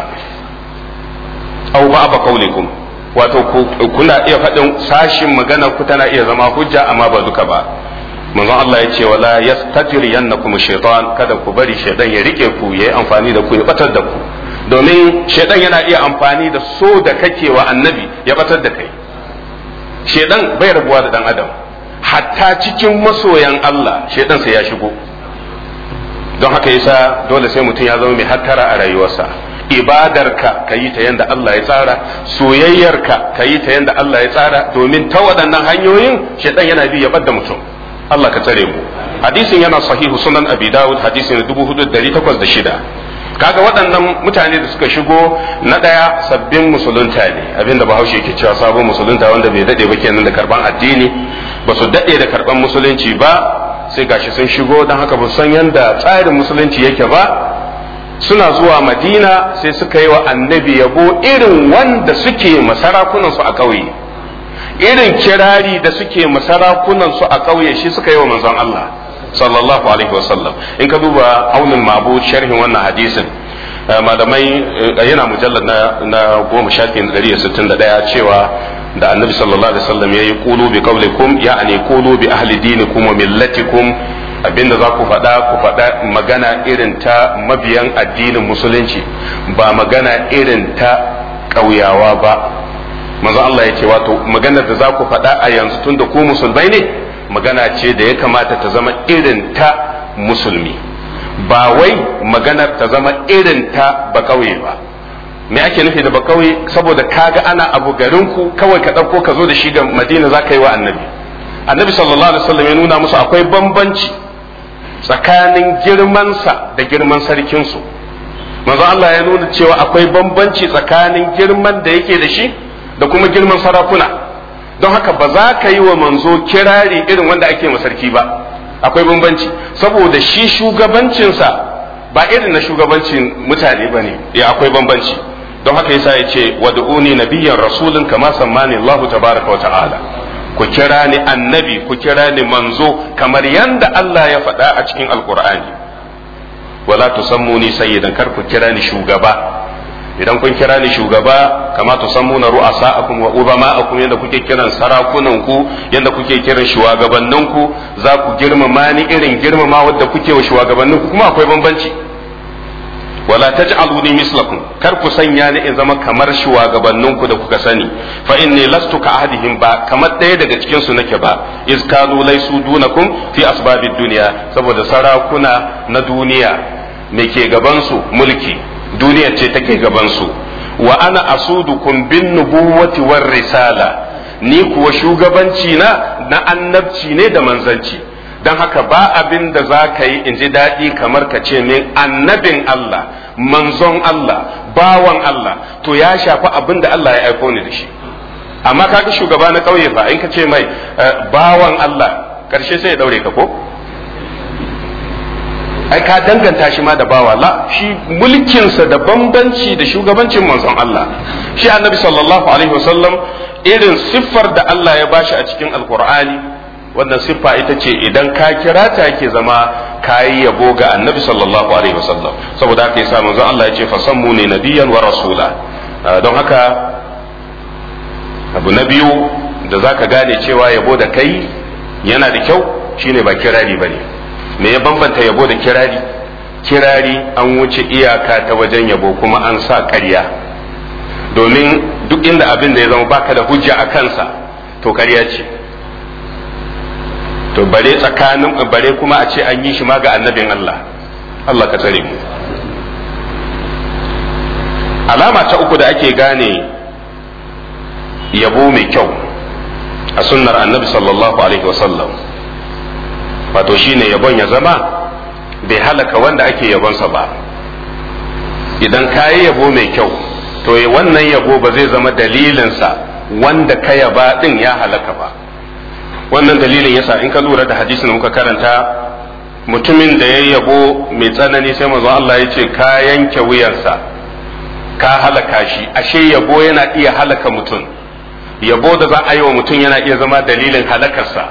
S1: au ba ba kaulikum wato kuna iya faɗin sashin magana ku tana iya zama hujja amma ba duka ba manzon Allah ya ce wala yastajriyannakum shaytan kada ku bari shaytan ya rike ku yayi amfani da ku ya batar da ku domin shaytan yana iya amfani da so da kake wa annabi ya batar da kai shaytan bai rabuwa da dan adam hatta cikin masoyan Allah shaytan sai ya shigo don haka yasa dole sai mutum ya zama mai hattara a rayuwarsa ibadarka ka yi ta yadda Allah ya tsara soyayyarka ka yi ta yadda Allah ya tsara domin ta waɗannan hanyoyin shaidan yana bi ya ɓadda mutum Allah ka tsare mu hadisin yana sahihu sunan abi dawud hadisin 4806 kaga waɗannan mutane da suka shigo na ɗaya sabbin musulunta ne abinda bahaushe ke cewa sabon musulunta wanda bai daɗe ba kenan da karban addini ba su daɗe da karban musulunci ba sai gashi sun shigo don haka ba san yadda tsarin musulunci yake ba suna zuwa madina sai suka yi wa annabi yabo irin wanda suke masarakunansu a ƙauye irin kirari da suke masarakunansu a ƙauye shi suka yi wa manzon Allah sallallahu alaihi wasallam in ka duba aunin mabu sharhin wannan hadisin malamai yana mujallar na goma shafin ɗari da sittin da ɗaya cewa da annabi sallallahu alaihi wasallam ya yi kulu bi qawlikum ya'ani kulu bi ahli dinikum wa millatikum abinda za ku faɗa ku faɗa magana irin ta mabiyan addinin musulunci ba magana irin ta ƙauyawa ba manzo Allah ya ce wato maganar da za ku faɗa a yanzu tun da ku musulmai ne magana ce da ya kamata ta zama irin ta musulmi ba wai maganar ta zama irin ta ba kauye ba me ake nufi da ba kauye saboda kaga ana abu garinku kawai ka ɗauko ka zo da shi ga madina za ka yi wa annabi annabi sallallahu alaihi wasallam ya nuna musu akwai bambanci tsakanin girmansa da girman sarkinsu manzo Allah ya nuna cewa akwai bambanci tsakanin girman da yake da shi da kuma girman sarakuna don haka ba za ka yi wa manzo kirari irin wanda ake ma sarki ba akwai bambanci saboda shi shugabancinsa ba irin na shugabancin mutane ba ne ya akwai bambanci don haka yasa ya ce wad'uni nabiyyan rasulun kama sammani Allah tabaraka wa ta'ala ku kira ni annabi ku kira ni manzo kamar yanda Allah ya faɗa a cikin alkur'ani wala tusammuni sayyidan kar ku kira ni shugaba idan kun kira ni shugaba kama tusammuna ru'asa'akum wa ubama'akum yanda kuke kiran sarakunan ku yanda kuke kiran shugabannin ku za ku girmama ni irin girmama wadda kuke wa shugabannin ku kuma akwai bambanci wala taj'aluni mislakum kar ku sanya ni in zama kamar shugabannin ku da kuka sani fa inni lastu ka ahadihim ba kamar ɗaya daga cikin su nake ba iz kanu laysu dunakum fi asbabid dunya saboda sarakuna na duniya me ke gaban su mulki duniya ce take gaban su wa ana asudukum bin nubuwati war risala ni kuwa shugabanci na na annabci ne da manzanci don haka ba abin da za ka yi in ji daɗi kamar ka ce min annabin Allah manzon Allah bawan Allah to ya shafi abin da Allah ya aiko ni da shi amma kaga shugaba na ƙauye fa in ka ce mai bawan Allah ƙarshe sai ya ɗaure ka ko ai ka danganta shi ma da bawa la shi mulkinsa da bambanci da shugabancin manzon Allah shi annabi sallallahu alaihi wasallam irin siffar da Allah ya bashi a cikin alkur'ani wannan siffa ita ce idan ka kira ta yake zama kayi yabo ga annabi sallallahu alaihi wasallam saboda haka yasa manzon Allah ya ce fasammu ne nabiyan wa rasula don haka abu na biyu da zaka gane cewa yabo da kai yana da kyau shine ba kirari bane me ya bambanta yabo da kirari kirari an wuce iyaka ta wajen yabo kuma an sa ƙarya domin duk inda abin da ya zama baka da hujja a kansa to ƙarya ce to bare tsakanin bare kuma a ce an yi shi ma ga annabin Allah Allah ka tsare mu alama ta uku da ake gane yabo mai kyau a sunnar annabi sallallahu alaihi wasallam wato shine yabon ya zama bai halaka wanda ake yabonsa ba idan ka yi yabo mai kyau to wannan yabo ba zai zama dalilinsa wanda ka yaba din ya halaka ba wannan dalilin yasa in ka lura da hadisin da muka karanta mutumin da ya yabo mai tsanani sai manzo Allah ya ce ka yanke wuyansa ka halaka shi ashe yabo yana iya halaka mutum yabo da za a yi wa mutum yana iya zama dalilin halakarsa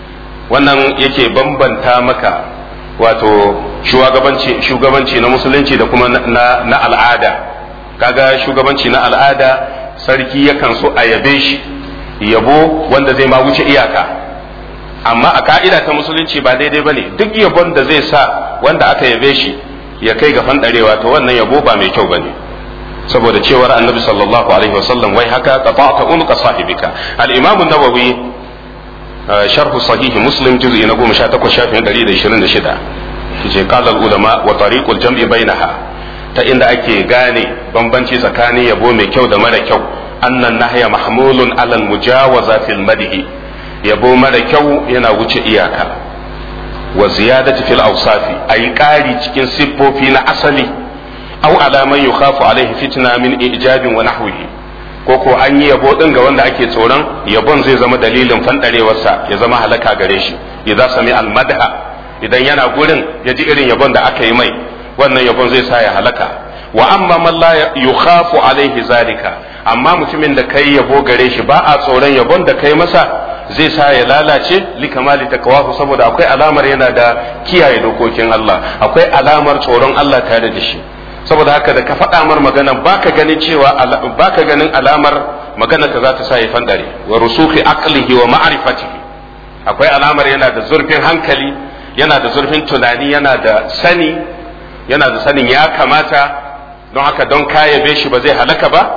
S1: wannan yake bambanta maka wato shugabanci shugabanci na musulunci da kuma na, na al'ada kaga shugabanci na al'ada sarki yakan so a yabe shi yabo wanda zai ma wuce iyaka amma a ka'ida ta musulunci ba daidai bane duk yabon da zai sa wanda aka yabe shi ya kai ga fandarewa to wannan yabo ba mai kyau bane saboda cewar annabi sallallahu alaihi wasallam wai haka qata'ta unqa sahibika al-imam an-nawawi sharh sahih muslim juz'i na 18 shafin 126 yace qala al-ulama wa tariqul jam'i bainaha ta inda ake gane bambanci tsakanin yabo mai kyau da mara kyau annan nahya mahmulun alal mujawaza fil madhi yabo mara kyau yana wuce iyaka wa ziyadati fil awsafi ayi ƙari cikin siffofi na asali aw ala man yukhafu alaihi fitna min ijabin wa nahwihi ko ko an yi yabo din ga wanda ake tsoron yabon zai zama dalilin fandarewarsa ya zama halaka gare shi idza sami al madha idan yana gurin ya ji irin yabon da aka yi mai wannan yabon zai sa ya halaka wa amma man la yukhafu alaihi zalika amma mutumin da kai yabo gare shi ba a tsoron yabon da kai masa zai sa ya lalace li kamali takawahu saboda akwai alamar yana da kiyaye dokokin Allah akwai alamar tsoron Allah tare da shi saboda haka da ka faɗa mar magana baka ganin cewa baka ganin alamar magana ka za ta sa ya fandare wa rusuhi aqlihi wa ma'rifatihi akwai alamar yana da zurfin hankali yana da zurfin tunani yana da sani yana da sanin ya kamata don haka don kayabe shi ba zai halaka ba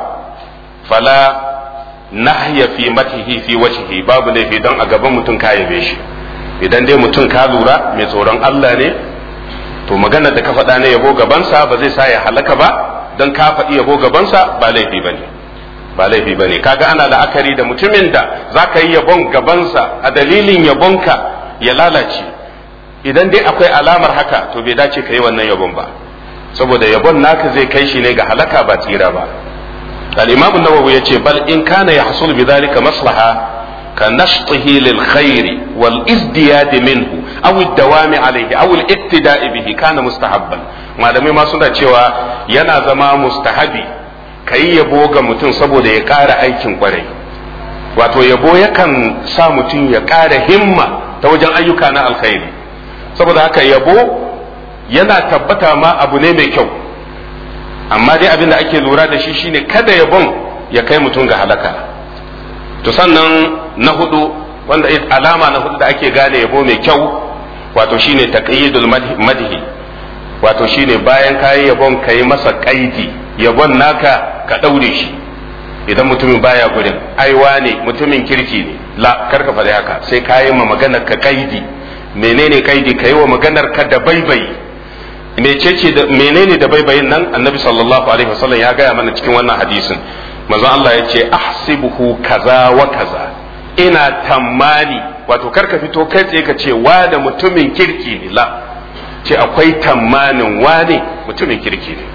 S1: fala nahya fi matihi fi wajhihi babu laifi don a gaban mutum kayabe shi idan dai mutum ka lura mai tsoron Allah ne to maganar da ka faɗa na yabo gabansa ba zai sa ya halaka ba don ka faɗi yabo gabansa ba laifi ba ne ba laifi ba ne kaga ana la'akari da mutumin da za ka yi yabon gabansa a dalilin yabonka ya lalace idan dai akwai alamar haka to bai dace ka yi wannan yabon ba saboda yabon naka zai kai shi ne ga halaka ba tsira ba al-imam an-nawawi yace bal in kana yahsul bi dhalika maslaha ka nashtihi lil khair wal izdiyad minhu aw ad-dawami alayhi aw al-iktida'i bihi kana mustahabban malamai ma suna cewa yana zama mustahabi kai yabo ga mutum saboda ya ƙara aikin kwarai wato yabo yakan sa mutum ya ƙara himma ta wajen ayyuka na alkhairi saboda haka yabo yana tabbata ma abu ne mai kyau amma dai abin da ake lura da shi shine kada yabon ya kai mutum ga halaka to sannan na hudu wanda alama na hudu da ake gane yabo mai kyau wato shine taqyidul madhi wato shine bayan kayi yabon kayi masa kaidi yabon naka ka daure shi idan mutumin baya gurin aiwa ne mutumin kirki ne la karka faɗi haka sai kayi ma maganar ka kaidi menene kaidi kayi wa maganar ka da baibayi mecece da menene da baibayin nan annabi sallallahu alaihi wasallam ya gaya mana cikin wannan hadisin manzo Allah ya ce ahsibuhu kaza wa kaza ina tammani wato karka fito kai tsaye ka ce wa da mutumin kirki ne la ce akwai tammanin wane mutumin kirki ne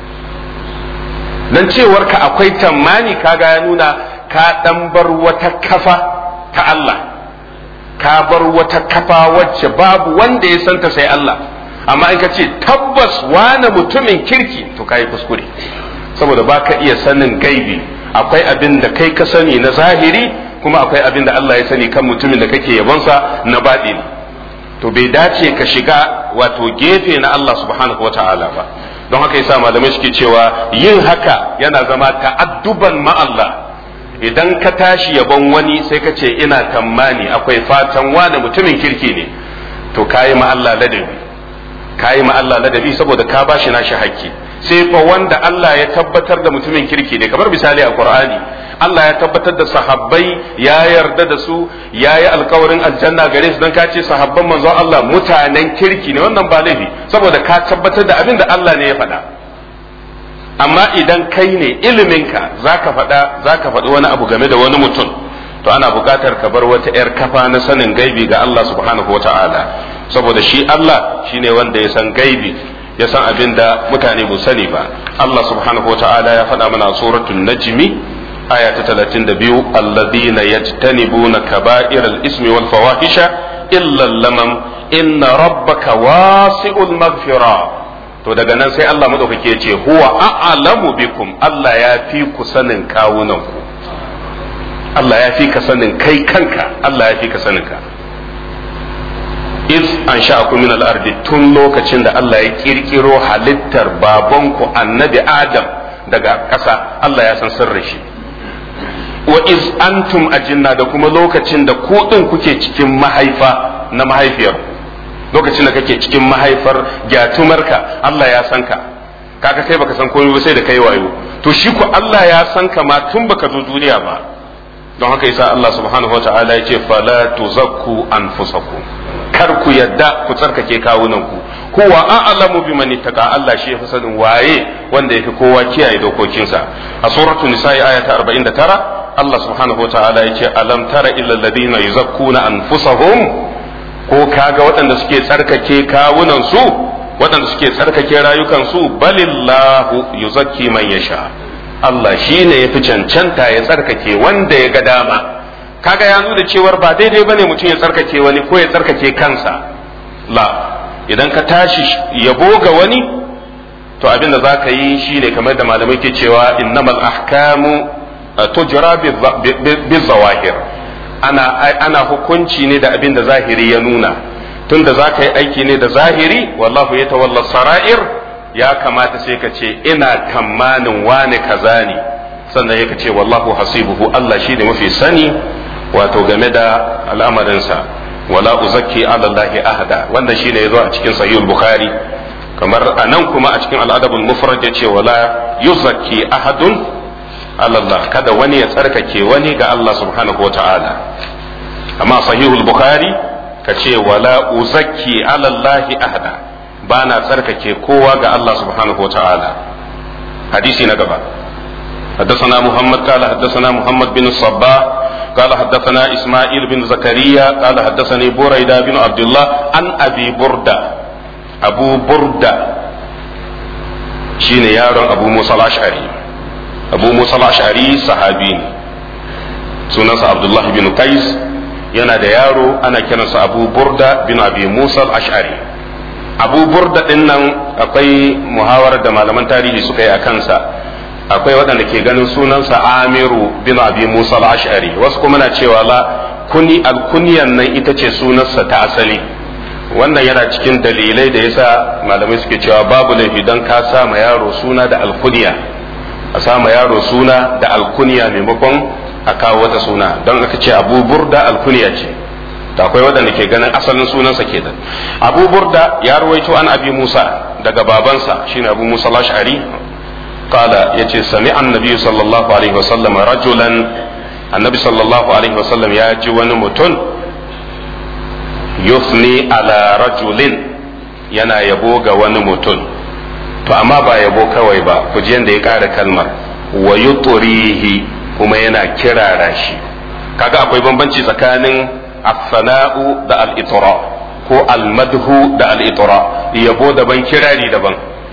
S1: dan cewar ka akwai tammani kaga ya nuna ka dan bar wata kafa ta Allah ka bar wata kafa wacce babu wanda ya santa sai Allah amma in ka ce tabbas wane mutumin kirki to ka yi kuskure saboda ba ka iya sanin gaibi akwai abin da kai ka sani na zahiri kuma akwai abin da Allah ya sani kan mutumin da kake yabonsa na baɗi to bai dace ka shiga wato gefe na Allah subhanahu wa ta'ala ba don haka yasa malamai suke cewa yin haka yana zama ta'adduban ma Allah idan ka tashi yabon wani sai ka ce ina tammani akwai fatan wane mutumin kirki ne to kayi ma Allah ladabi kayi ma Allah ladabi saboda ka bashi nashi hakki sai fa wanda Allah ya tabbatar da mutumin kirki ne kamar misali a Qur'ani Allah ya tabbatar da sahabbai ya yarda da su ya yi alkawarin aljanna gare su don ka ce sahabban manzon Allah mutanen kirki ne wannan ba laifi saboda ka tabbatar da abin da Allah ne ya faɗa amma idan kai ne iliminka zaka faɗa zaka faɗi wani abu game da wani mutum to ana buƙatar ka bar wata 'yar kafa na sanin gaibi ga Allah subhanahu wa ta'ala saboda shi Allah shine wanda ya san gaibi ya san abin da mutane ba sani ba Allah subhanahu wa ta'ala ya faɗa mana suratul najmi aya ta 32 alladhina yajtanibuna kaba'iral ismi wal fawahisha illa lamam inna rabbaka wasi'ul maghfira to daga nan sai Allah madaukake ya ce huwa a'lamu bikum Allah ya fi ku sanin kawunan ku Allah ya fi ka sanin kai kanka Allah ya fi ka sanin ka iz an sha'akum min al-ardi tun lokacin da Allah ya kirkiro halittar babanku annabi Adam daga ƙasa Allah ya san sirrin shi wa iz antum ajinna da kuma lokacin da ku din kuke cikin mahaifa na mahaifiyar lokacin da kake cikin mahaifar gyatumarka Allah ya san ka kaga kai baka san komai ba sai da kai wayo to shi ku Allah ya san ka ma tun baka zo duniya ba don haka yasa Allah subhanahu wataala ya ce fala tuzakku anfusakum kar ku yadda ku tsarkake kawunan ku huwa a'lamu biman ittaqa Allah shi yafi sanin waye wanda yafi kowa kiyaye dokokinsa a suratul nisa'i aya ta 49 Allah subhanahu wa ta'ala ya ce alam tara illa alladhina yuzakkuna anfusahum ko kaga waɗanda suke tsarkake kawunan su waɗanda suke tsarkake rayukan su balillahu yuzakki man yasha Allah shine yafi cancanta ya tsarkake wanda ya ga dama kaga ya nuna cewar ba daidai bane mutum ya tsarkake wani ko ya tsarkake kansa la idan ka tashi yabo ga wani to abin da zaka yi shine kamar da malamai ke cewa innamal ahkamu tujra bizawahir ana ana hukunci ne da abin da zahiri ya nuna tunda za ka yi aiki ne da zahiri wallahu ya tawalla sara'ir ya kamata sai ka ce ina tamanin wane kaza ne sannan ya ce wallahu hasibuhu Allah shi ne mafi sani wato game da al'amarinsa wala uzakki ala Allahi ahada wanda shine yazo a cikin sahihul bukhari kamar anan kuma a cikin al'adabul mufrad yace wala yuzakki ahadun Allah kada wani ya tsarkake wani ga Allah subhanahu wa ta'ala amma sahihul bukhari ka ce wala uzakki ala allahi ahada ba na tsarkake kowa ga Allah subhanahu wa ta'ala hadisi na gaba حدثنا محمد قال حدثنا محمد بن الصباح قال حدثنا اسماعيل بن زكريا قال حدثني بريدة بن عبد الله عن ابي بردة ابو بردة شين يارون ابو موسى الاشعري ابو موسى الاشعري صحابي سنة عبد الله بن قيس yana da yaro ana kiransa abu burda bin abi musa al-ash'ari abu burda din nan akwai muhawarar da malaman tarihi suka yi a kansa akwai waɗanda ke ganin sunansa amiru bin abi musa al-ash'ari wasu kuma na cewa la kuni alkuniyan nan ita ce sunansa ta asali wannan yana cikin dalilai da yasa malamai suke cewa babu laifi don ka sama yaro suna da alkuniya a sama yaro suna da alkuniya maimakon a kawo wata suna don aka ce abu burda alkuniya ce da akwai waɗanda ke ganin asalin sunansa ke da abu burda ya ruwaito an abi musa daga babansa shine abu musa al-ash'ari قال يتي سمع النبي صلى الله عليه وسلم رجلا النبي صلى الله عليه وسلم ياجي ونمتن يثني على رجل yana yabo ga wani mutum to amma ba yabo kawai ba ku ji yadda ya ƙara kalmar wa yuturihi kuma yana kirara shi kaga akwai bambanci tsakanin as-sana'u da al-itra ko al-madhu da al-itra yabo daban kirari daban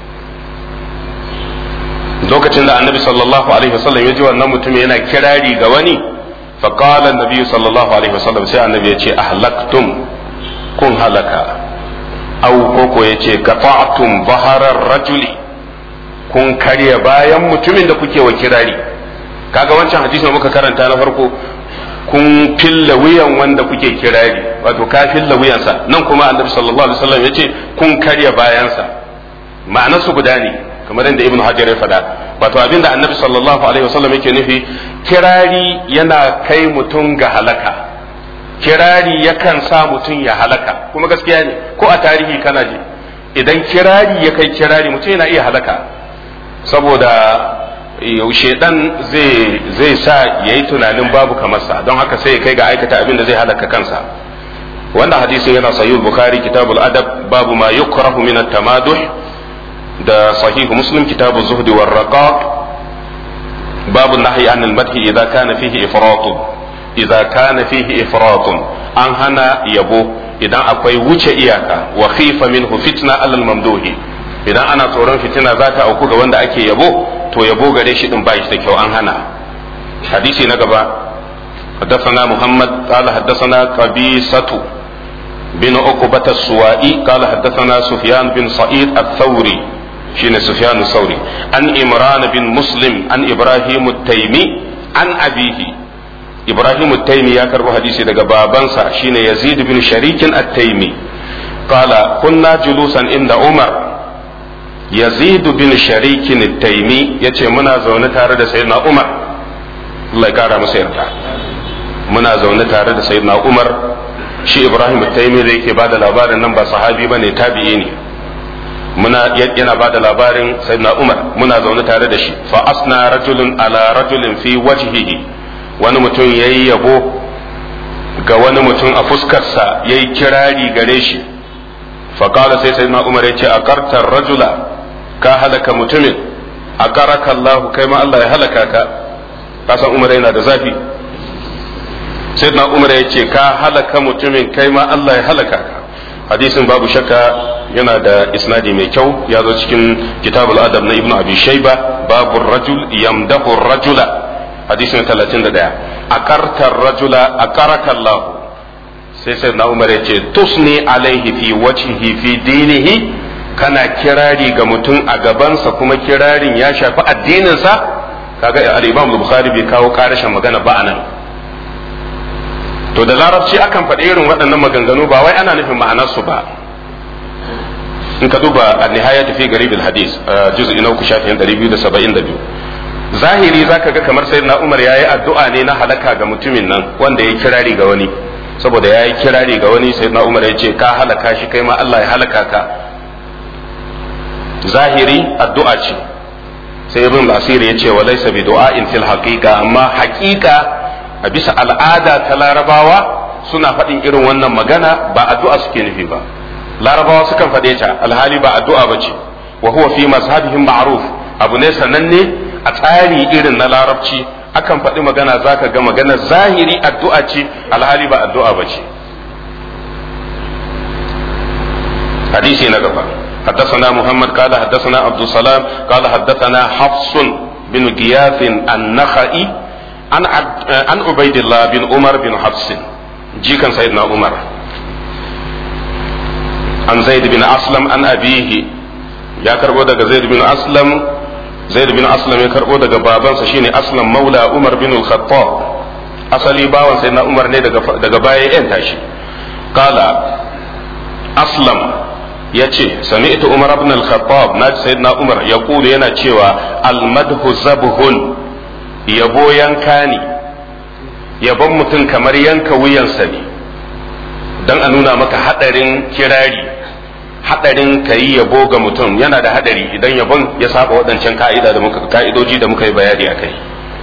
S1: lokacin da annabi sallallahu alaihi wasallam ya ji wannan mutum yana kirari ga wani faqala annabi sallallahu alaihi wasallam sai annabi ya ce ahlaktum kun halaka au koko ya ce qata'tum baharar rajuli kun karya bayan mutumin da kuke wa kirari kaga wancan hadisi da muka karanta na farko kun filla wuyan wanda kuke kirari wato ka filla wuyansa nan kuma annabi sallallahu alaihi wasallam ya ce kun karya bayansa ma'anarsu guda ne kamar yadda ibn hajar ya faɗa wato abinda annabi sallallahu alaihi wasallam yake nufi kirari yana kai mutum ga halaka kirari yakan sa mutum ya halaka kuma gaskiya ne ko a tarihi kana ji idan kirari ya kai kirari mutum yana iya halaka saboda yaushe dan zai zai sa yayi tunanin babu kamarsa don haka sai ya kai ga aikata abin da zai halaka kansa wannan hadisin yana sahih bukhari kitabul adab babu ma yukrahu min at-tamaduh da sahihu muslim kitabu zuhdi war raqaq babu nahyi an al-madhi idza kana fihi ifratun idza kana fihi ifratun an hana yabo idan akwai wuce iyaka wa khifa minhu fitna alal mamduhi idan ana tsoron fitina za ta auku ga wanda ake yabo to yabo gare shi din ba shi da kyau an hana hadisi na gaba حدثنا محمد قال حدثنا قبيصة بن عقبة السوائي قال حدثنا سفيان بن سعيد الثوري شين سفيان الثوري عن إمران بن مسلم عن إبراهيم التيمي عن أبيه إبراهيم التيمي يا كربو حديثي دقا بابنسا شين يزيد بن شريك التيمي قال كنا جلوسا عند عمر يزيد بن شريك التيمي يتي منا زونة تارد سيدنا عمر الله يقارى مسيرتا muna zaune tare da sayyidina Umar shi Ibrahim Taimi da yake bada labarin nan ba sahabi bane tabi'i ne muna yana bada labarin sayyidina Umar muna zaune tare da shi fa asna rajulun ala rajulin fi wajhihi wani mutum yayi yabo ga wani mutum a fuskarsa yayi kirari gare shi fa qala sai sayyidina Umar yace akarta rajula ka halaka mutumin akaraka Allah kai ma Allah ya halaka ka kasan Umar yana da zafi sayyidina umar ya ce ka halaka mutumin kai ma Allah ya halaka ka hadisin babu shakka yana da isnadi mai kyau ya zo cikin kitabul adab na ibnu abi shayba babu rajul yamdahu rajula hadisin 31 akarta rajula akaraka Allah sai sayyidina umar ya ce tusni alaihi fi wajhihi fi dinihi kana kirari ga mutum a gabansa kuma kirarin ya shafi addininsa kaga al-imam bukhari bai kawo karashin magana ba anan to da larabci akan faɗi irin waɗannan maganganu ba wai ana nufin ma'anarsu ba in ka duba a nihaya fi garibin hadis juz'i na uku shafin 272 zahiri zaka ga kamar sayyidina umar yayi addu'a ne na halaka ga mutumin nan wanda ya kirari ga wani saboda yayi kirari ga wani sayyidina umar ya ce ka halaka shi kai ma Allah ya halaka ka zahiri addu'a ce sai ibn asiri ya ce wa laysa bi du'a'in fil haqiqa amma haqiqa a bisa al'ada ta larabawa suna faɗin irin wannan magana ba addu'a suke nufi ba larabawa sukan faɗe ta alhali ba addu'a ba ce wa huwa fi mazhabihim ma'ruf abu ne sananne a tsari irin na larabci akan faɗi magana zaka ga magana zahiri addu'a ce alhali ba addu'a ba ce hadisi na gaba حدثنا محمد قال حدثنا عبد السلام قال حدثنا حفص بن غياث النخعي عن عن عبيد الله بن عمر بن حفص جيكا سيدنا عمر عن زيد بن أسلم عن أبيه يا كربو دغ زيد بن أسلم زيد بن أسلم يا كربو دغ بابان شيني أسلم مولى عمر بن الخطاب أصلي باوان سيدنا عمر ne daga baya yan tashi قال أسلم ya ce sami'tu umar ibn al-khattab na sayyidina umar ya kulu yana cewa al-madhu zabhun yabo yanka ne yabon mutum kamar yanka wuyansa ne don a nuna maka hadarin kirari hadarin ka yi yabo ga mutum yana da hadari idan yabon ya saba waɗancan ka'ida da muka ka'idoji da muka yi bayani akai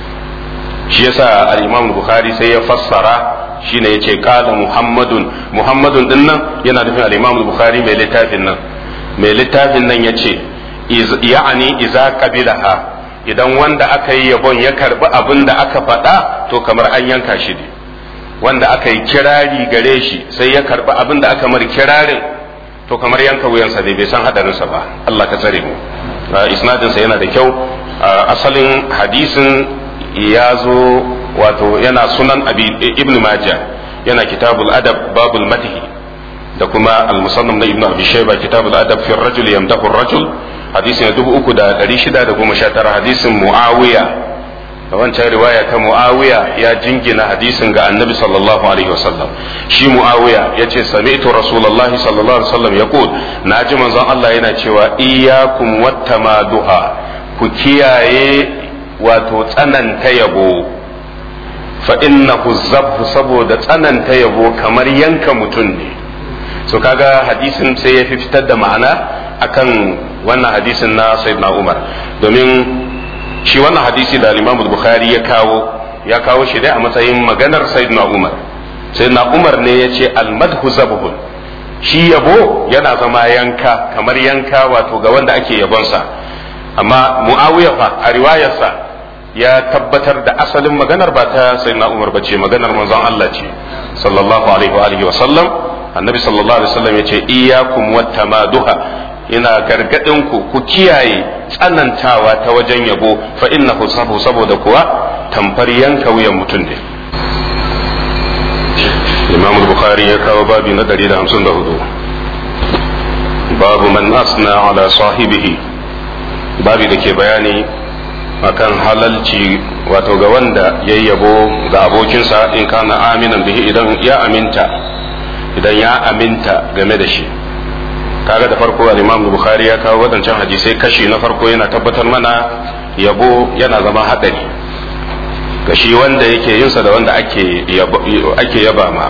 S1: shi yasa al-imam bukhari sai ya fassara shine yace qala muhammadun muhammadun din nan yana nufin al-imam bukhari mai littafin nan mai littafin nan yace ya'ani iza qabilaha idan wanda aka yi yabon ya karbi abin da aka faɗa to kamar an yanka shi ne wanda aka yi kirari gare shi sai ya karbi abin da aka mar kirarin to kamar yanka wuyansa ne bai san hadarinsa ba Allah ka tsare mu isnadinsa yana da kyau asalin hadisin ya zo wato yana sunan abi ibn majah yana kitabul adab babul madhi da kuma al-musannam na ibn abi shayba kitabul adab fi ar-rajul yamdahu ar-rajul hadisi na 3619 hadisin muawiya da wancan riwaya ta muawiya ya jingina hadisin ga annabi sallallahu alaihi wasallam shi muawiya yace sami'tu rasulullahi sallallahu alaihi wasallam yaqul naji manzon Allah yana cewa iyyakum wattamaduha ku kiyaye wato tsananta yabo fa innahu zabhu saboda tsananta yabo kamar yanka mutum ne so kaga hadisin sai ya fi fitar da ma'ana akan wannan hadisin na sayyidina Umar domin shi wannan hadisi da Imam Bukhari ya kawo ya kawo shi dai a matsayin maganar sayyidina Umar sayyidina Umar ne ya ce al-madhu zabhun shi yabo yana zama yanka kamar yanka wato ga wanda ake yabonsa amma Muawiya fa a riwayarsa ya tabbatar da asalin maganar ba ta sayyidina Umar bace maganar manzon Allah ce sallallahu alaihi wa alihi wa sallam annabi sallallahu alaihi wasallam yace iyyakum wattamaduha ina gargadin ku ku kiyaye tsanantawa ta wajen yabo fa innahu sabu saboda kuwa tamfar yanka wuyan mutum ne Imam Bukhari ya kawo babi na 154 babu man asna ala sahibihi babi da ke bayani akan halalci wato ga wanda ya yabo ga abokinsa in kana aminan bihi idan ya aminta idan ya aminta game da shi kaga da farko al-Imam Bukhari ya kawo wadancan hadisai kashi na farko yana tabbatar mana yabo yana zama hadari ga shi wanda yake yinsa da wanda ake ake yaba ma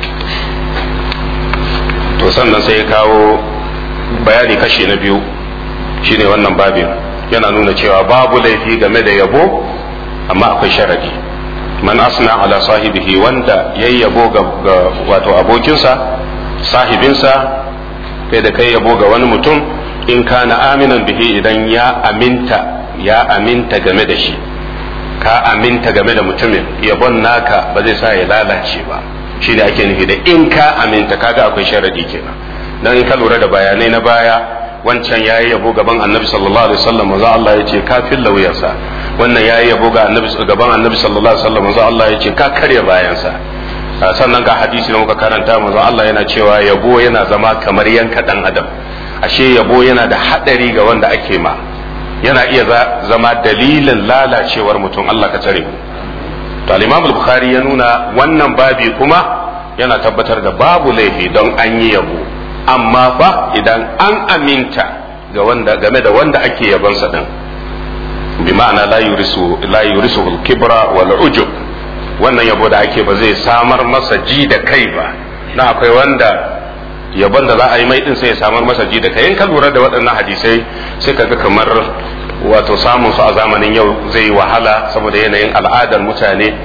S1: to sannan sai ya kawo bayani kashi na biyu shine wannan babin yana nuna cewa babu laifi game da yabo amma akwai sharadi man asna ala sahibihi wanda yayi yabo ga wato abokinsa sahibinsa kai da kai yabo ga wani mutum in kana aminan bihi idan ya aminta ya aminta game da shi ka aminta game da mutumin yabon naka ba zai sa ya lalace ba shi da ake nufi da in ka aminta kaga akwai sharadi kenan dan in ka lura da bayanai na baya wancan yayi yabo gaban annabi sallallahu alaihi wasallam manzo Allah ya ce ka filla wuyarsa wannan yayi yabo ga annabi gaban annabi sallallahu alaihi wasallam manzo Allah ya ce ka karya bayansa sannan ga hadisi da muka karanta manzo Allah yana cewa yabo yana zama kamar yanka dan adam ashe yabo yana da hadari ga wanda ake ma yana iya zama dalilin lalacewar mutum Allah ka tsare mu to al-Imam al-Bukhari ya nuna wannan babi kuma yana tabbatar da babu laifi don an yi yabo amma fa idan an aminta ga wanda game da wanda ake yabonsa din bi ma'ana la yurisu la yurisu al-kibra wal ujub wannan yabo da ake ba zai samar masa ji da kai ba na akwai wanda yabon da za a yi mai din sai ya samar masa ji da kai in ka lura da waɗannan hadisai sai ka ga kamar wato samun su a zamanin yau zai yi wahala saboda yanayin al'adar mutane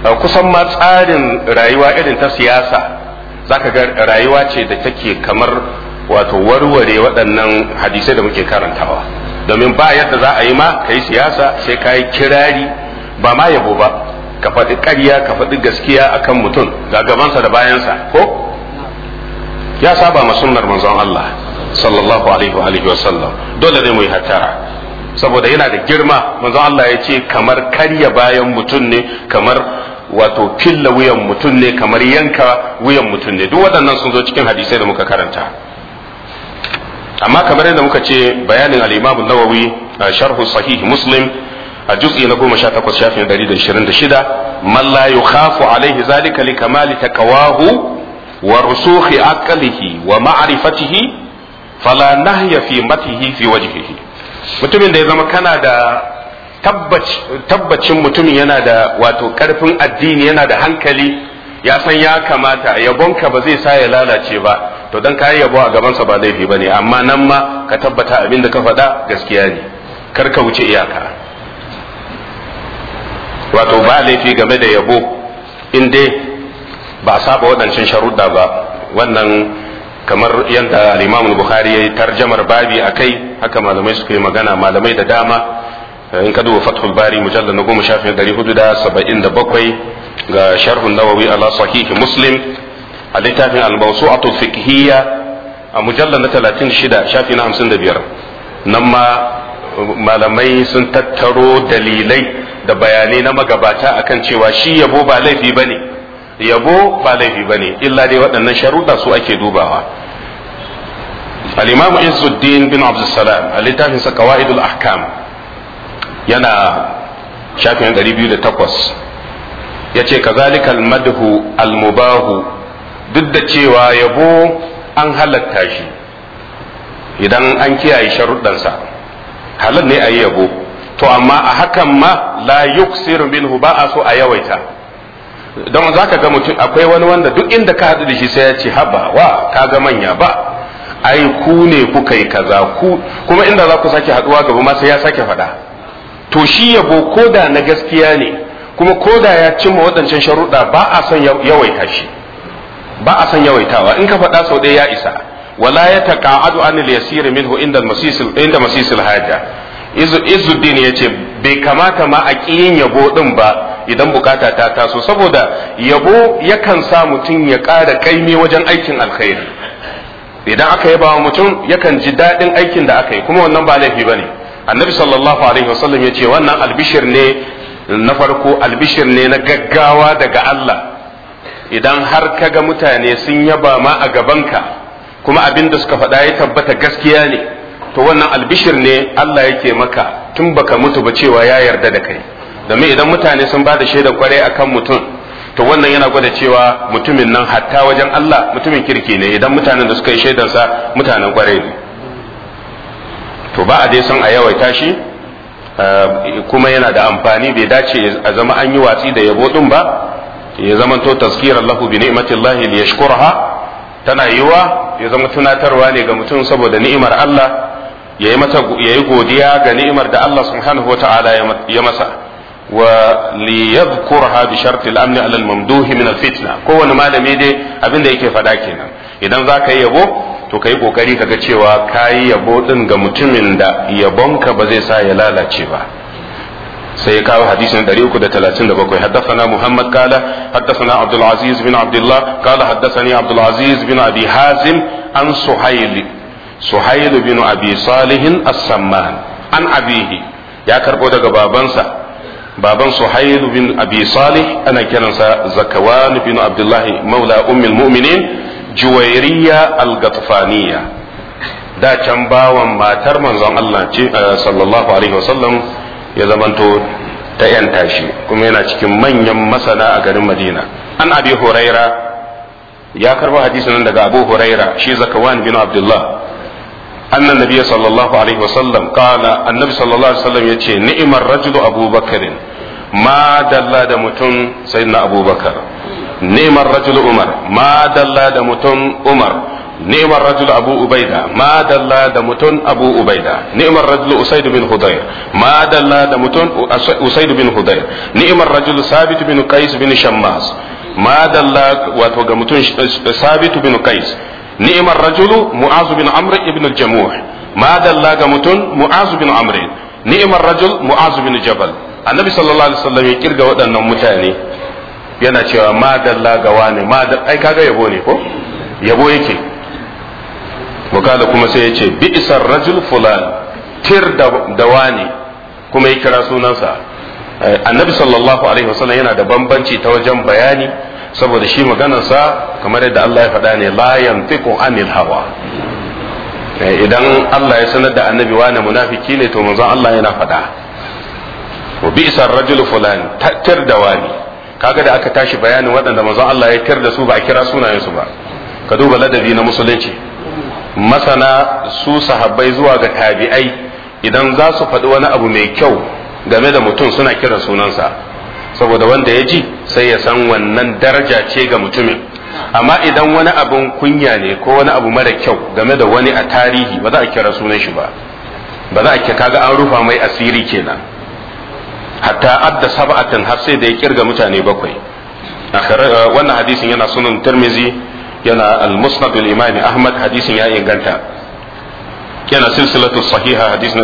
S1: kusan ma tsarin rayuwa irin ta siyasa zaka ga rayuwa ce da take kamar wato warware waɗannan hadisai da muke karantawa domin ba yadda za a yi ma ka yi siyasa sai ka yi kirari ba ma yabo ba ka faɗi ƙarya ka faɗi gaskiya akan mutum ga gabansa da bayansa ko ya saba ma sunnar manzon Allah sallallahu alaihi wa alihi wa sallam dole ne mu yi hattara saboda yana da girma manzon Allah ya ce kamar karya bayan mutum ne kamar wato filla wuyan mutum ne kamar yanka wuyan mutum ne duk waɗannan sun zo cikin hadisai da muka karanta amma kamar yadda muka ce bayanin al-Imam an-Nawawi sharh sahih Muslim a juz'i na 18 shafin 126 man la yukhafu alaihi zalika li kamali takawahu wa rusukhi aqlihi wa ma'rifatihi fala nahya fi matihi fi wajhihi mutumin da ya zama kana da tabbacin mutumin yana da wato karfin addini yana da hankali ya san ya kamata yabonka ba zai sa ya lalace ba to dan kayi yabo a gabansa ba laifi ba ne amma nan ma ka tabbata abin da ka faɗa gaskiya ne kar ka wuce iyaka wato ba laifi game da yabo in dai ba a saba waɗancan sharuɗa ba wannan kamar yadda al-Imam Bukhari ya yi tarjamar babi a kai haka malamai suka yi magana malamai da dama in ka duba Fathul Bari mujallal na goma shafin ɗari hudu da saba'in da bakwai ga sharhun nawawi ala sahihi muslim a littafin al-mawsu'atu fiqhiyya a mujallal na talatin shida shafi na hamsin da biyar nan ma malamai sun tattaro dalilai da bayanai na magabata akan cewa shi yabo ba laifi bane ne yabo ba laifi ba ne illa dai waɗannan sharuɗa su ake dubawa al-imam izzuddin bin abdussalam a littafin sa qawaidul ahkam yana shafin 208 yace kazalika al-madhu al-mubahu duk da cewa yabo an halatta shi idan an kiyaye sharuɗansa halal ne a yi yabo to amma a hakan ma la yuksiru minhu ba a so a yawaita don za ka ga mutum akwai wani wanda duk inda ka haɗu da shi sai ya ce haba wa ka ga manya ba ai ku ne kuka yi kaza ku kuma inda za ku sake haɗuwa gaba ma sai ya sake faɗa to shi yabo koda na gaskiya ne kuma koda ya cimma waɗancan sharuɗa ba a son yawaita shi ba a son yawaitawa in ka faɗa sau ɗaya ya isa wala ya taqa'adu an al-yasir minhu inda masisil inda masisil haja izuddin yace bai kamata ma a ƙiyin yabo din ba idan bukata ta taso saboda yabo yakan sa mutum ya ƙara kaimi wajen aikin alkhairi idan aka yaba wa mutum yakan ji daɗin aikin da aka yi kuma wannan ba laifi bane annabi sallallahu alaihi wasallam ya ce wannan albishir ne na farko albishir ne na gaggawa daga Allah idan har kaga mutane sun yaba ma a gabanka kuma abin da suka faɗa ya tabbata gaskiya ne to wannan albishir ne Allah yake maka tun baka mutu ba cewa ya yarda da kai domin idan mutane sun ba da shaidar kwarai akan mutum to wannan yana gwada cewa mutumin nan hatta wajen Allah mutumin kirki ne idan mutanen da suka yi shaidarsa mutanen kwarai ne to ba a dai son a yawaita shi kuma yana da amfani bai dace a zama an yi watsi da yabo din ba ya zama to tazkirar lahu bi ni'matillahi li yashkuraha tana yiwa ya zama tunatarwa ne ga mutum saboda ni'imar Allah ya yi mata ya yi godiya ga ni'imar da Allah subhanahu wa ta'ala ya masa wa li yadhkurha bi sharti al-amn ala al-mamduh min al-fitna kowane malami dai abin da yake faɗa kenan idan za ka yi yabo to ka yi kokari ka ga cewa ka yi yabo din ga mutumin da yabonka ba zai sa ya lalace ba sai ya kawo hadisin 337 haddathana Muhammad kala haddathana Abdul Aziz bin Abdullah kala haddathani Abdul Aziz bin Abi Hazim an Suhail Suhail bin Abi Salih as-Samman an abihi ya karbo daga babansa baban Suhail bin Abi Salih ana kiransa Zakawan bin Abdullah maula ummul mu'minin Juwairiya al-Gatfaniya da can bawan matar manzon Allah ce sallallahu alaihi wasallam ya zamanto ta yanta shi kuma yana cikin manyan masana a garin madina an abi huraira ya karba hadisin daga abu huraira shi zakawan bin abdullah annan nabiyyi sallallahu alaihi wasallam kana annabi sallallahu alaihi wasallam yace ni'mar rajulu abubakarin ma dalla da mutum sayyidina abubakar ni'mar rajulu umar ma dalla da mutum umar ni'mar rajul abu ubaida ma dalla da mutun abu ubaida ni'mar rajul usaid bin hudayr ma dalla da mutun usaid bin hudayr ni'mar rajul sabit bin qais bin shammas ma dalla wato ga mutun sabit bin qais ni'mar rajul mu'az bin amr ibn al-jamuh ma dalla ga mutun mu'az bin amr ni'mar rajul mu'az bin jabal annabi sallallahu alaihi wasallam ya kirga waɗannan mutane yana cewa ma dalla ga wani ma ai kaga yabo ne ko yabo yake wakala kuma sai ya ce bi'sar rajul fulan tir da wani kuma ya kira sunansa annabi sallallahu alaihi wasallam yana da bambanci ta wajen bayani saboda shi maganarsa kamar yadda Allah ya faɗa ne la yantiqu anil hawa idan Allah ya sanar da annabi wani munafiki ne to manzon Allah yana faɗa wa bi'sar rajul fulan tir da wani kaga da aka tashi bayanin waɗanda manzon Allah ya tir da su ba a kira sunayensu ba ka duba ladabi na musulunci masana su sahabbai zuwa ga tabi'ai idan za su faɗi wani abu mai kyau game da mutum suna kiran sunansa saboda wanda ya ji sai ya san wannan daraja ce ga mutumin amma idan wani abun kunya ne ko wani abu mara kyau game da wani a tarihi ba za a kira sunan shi ba ba za a kaga an rufa mai asiri kenan hatta adda sab'atan har sai da ya kirga mutane bakwai wannan hadisin yana sunan tirmizi yana al-musnad al-imam ahmad hadisin ya inganta yana silsilatu sahiha hadis na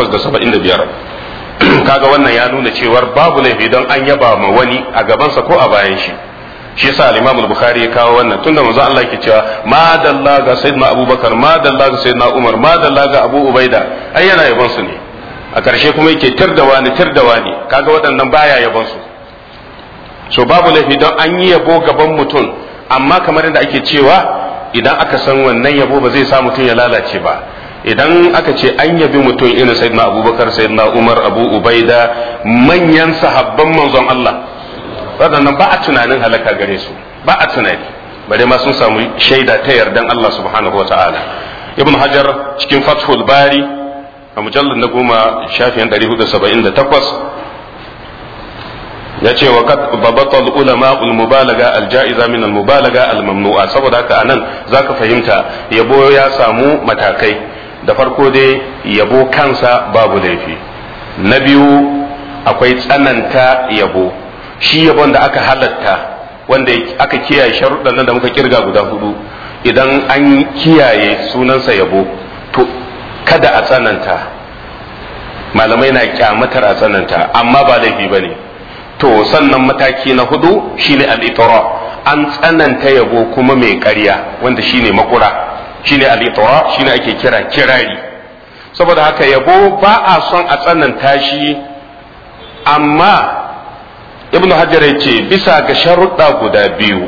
S1: 875 kaga wannan ya nuna cewar babu laifi don an yaba ma wani a gabansa ko a bayan shi shi yasa al-imam al-bukhari ya kawo wannan tunda manzo Allah yake cewa ma dalla ga sayyidina abubakar ma dalla ga sayyidina umar ma dalla ga abu ubaida ai yana yabon su ne a ƙarshe kuma yake tirdawa ni tirdawa ni kaga waɗannan baya yabon su so babu laifi don an yi yabo gaban mutum amma kamar yadda ake cewa idan aka san wannan yabo ba zai sa mutum ya lalace ba idan aka ce an yabi mutum irin sayyidina abubakar sayyidina umar abu ubaida manyan sahabban manzon Allah waɗannan ba a tunanin halaka gare su ba a tunani bare ma sun samu shaida ta yardan Allah subhanahu wa ta'ala ibn hajar cikin fathul bari a mujallar na goma shafiyan 478 ya ce wa kad babatal ulama ul mubalaga al ja'iza min al mubalaga al mamnu'a saboda haka anan zaka fahimta yabo ya samu matakai da farko dai yabo kansa babu laifi na biyu akwai tsananta yabo shi yabon da aka halatta wanda aka kiyaye sharuɗan nan da muka kirga guda hudu idan an kiyaye sunansa yabo to kada a tsananta malamai na kyamatar a tsananta amma ba laifi ba ne to sannan mataki na hudu shine al-itra an tsananta yabo kuma mai ƙarya wanda shine makura shine al-itra shine ake kira kirari saboda haka yabo ba a son a tsananta shi amma ibnu hajar ya ce bisa ga sharuɗa guda biyu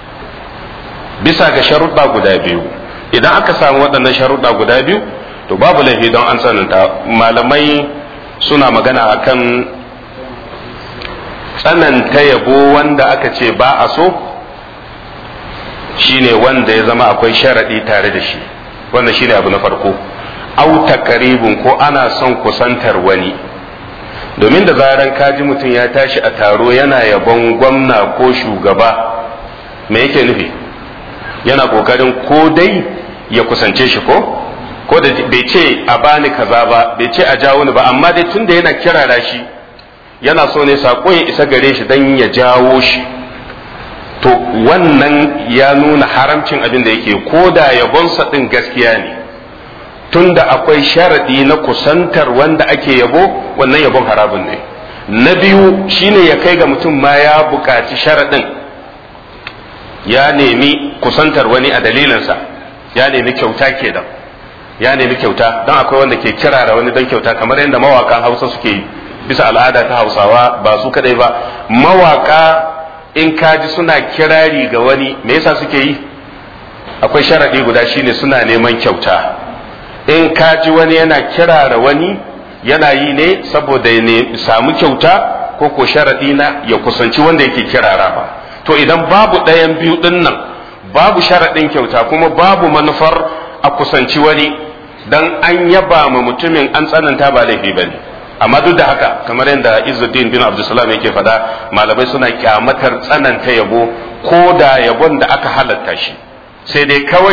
S1: bisa ga sharuɗa guda biyu idan aka samu waɗannan sharuɗa guda biyu to babu laifi don an tsananta malamai suna magana akan tsananta yabo wanda aka ce ba a so shine wanda ya zama akwai sharaɗi tare da shi wannan shine abu na farko au takaribun ko ana son kusantar wani domin da zaran kaji mutum ya tashi a taro yana yabon gwamna ko shugaba me yake nufi yana kokarin ko dai ya kusance shi ko ko da bai ce a bani kaza ba bai ce a jawo ni ba amma dai tunda yana kirara shi yana so ne sako ya isa gare shi dan ya jawo shi to wannan ya nuna haramcin abin da yake ko da yabonsa din gaskiya ne tunda akwai sharadi na kusantar wanda ake yabo wannan yabon harabin ne na biyu shine ya kai ga mutum ma ya buƙaci sharadin ya nemi kusantar wani a dalilinsa ya nemi kyauta ke da ya nemi kyauta don akwai wanda ke kirara wani don kyauta kamar yadda mawakan hausa suke yi bisa al'ada ta hausawa ba su kadai ba mawaka in kaji suna kirari ga wani me yasa suke yi akwai sharadi guda shine suna neman kyauta in kaji wani yana kirara wani yana yi ne saboda ya samu kyauta ko ko sharadi na ya kusanci wanda yake kirara ba to idan babu ɗayan biyu ɗin nan babu sharaɗin kyauta kuma babu manufar a kusanci wani dan an yaba ma mutumin an tsananta ba laifi ba ne amma duk da haka kamar yadda Izzuddin bin Abdulsalam yake faɗa malamai suna kyamatar tsananta yabo ko da yabon da aka halatta shi sai dai kawai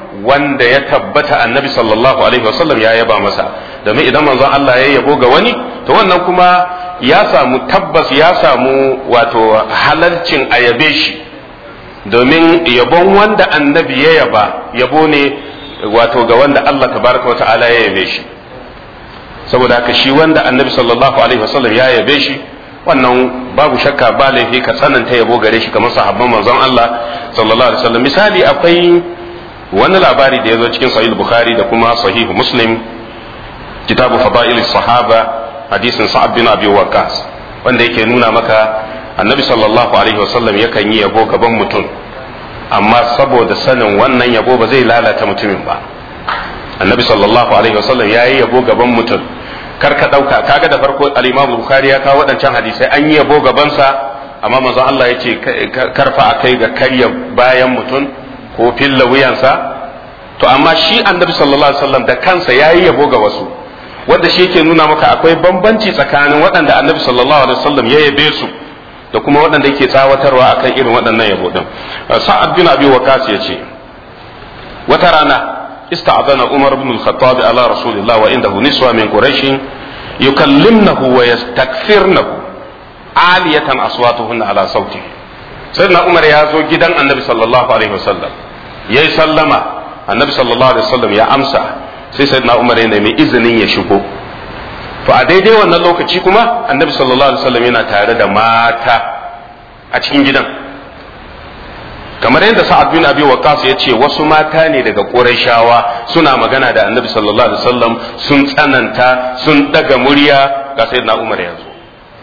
S1: wanda ya tabbata annabi sallallahu alaihi wasallam ya yaba masa domin idan manzon Allah ya yabo ga wani to wannan kuma ya samu tabbas ya samu wato halalcin a yabe shi domin yabon wanda annabi ya yaba yabo ne wato ga wanda Allah tabaraka wata'ala ya yabe shi saboda haka shi wanda annabi sallallahu alaihi wasallam ya yabe shi wannan babu shakka ba laifi ka tsananta yabo gare shi kamar sahabban manzon Allah sallallahu alaihi wasallam misali akwai wani labari da ya zo cikin sahih bukhari da kuma sahih muslim kitabu fada'il sahaba hadisin sa'ad bin abi waqqas wanda yake nuna maka annabi sallallahu alaihi wasallam yakan yi yabo gaban mutum amma saboda sanin wannan yabo ba zai lalata mutumin ba annabi sallallahu alaihi wasallam ya yi yabo gaban mutum kar ka dauka kaga da farko al-imam bukhari ya kawo wadancan hadisai an yi yabo gabansa amma manzon Allah ya ce karfa akai ga karya bayan mutum ko filla wuyansa to amma shi annabi sallallahu alaihi wasallam da kansa ya yi yabo ga wasu wanda shi yake nuna maka akwai bambanci tsakanin waɗanda annabi sallallahu alaihi wasallam ya yabe su da kuma waɗanda yake tsawatarwa akan irin waɗannan yabo din sa'ad bin abi waqas yace wata rana ista'adana umar ibn al-khattab ala rasulillah wa indahu niswa min quraish yukallimnahu wa yastakthirnahu aliyatan aswatuhunna ala sauti sayyidina umar ya zo gidan annabi sallallahu alaihi wasallam yayi sallama annabi sallallahu alaihi wasallam ya amsa sai sayyidina umar ya nemi izinin ya shigo to a daidai wannan lokaci kuma annabi sallallahu alaihi wasallam yana tare da mata a cikin gidan kamar yadda sa'ad bin abi waqas ya ce wasu mata ne daga qurayshawa suna magana da annabi sallallahu alaihi wasallam sun tsananta sun daga murya ga sayyidina umar ya zo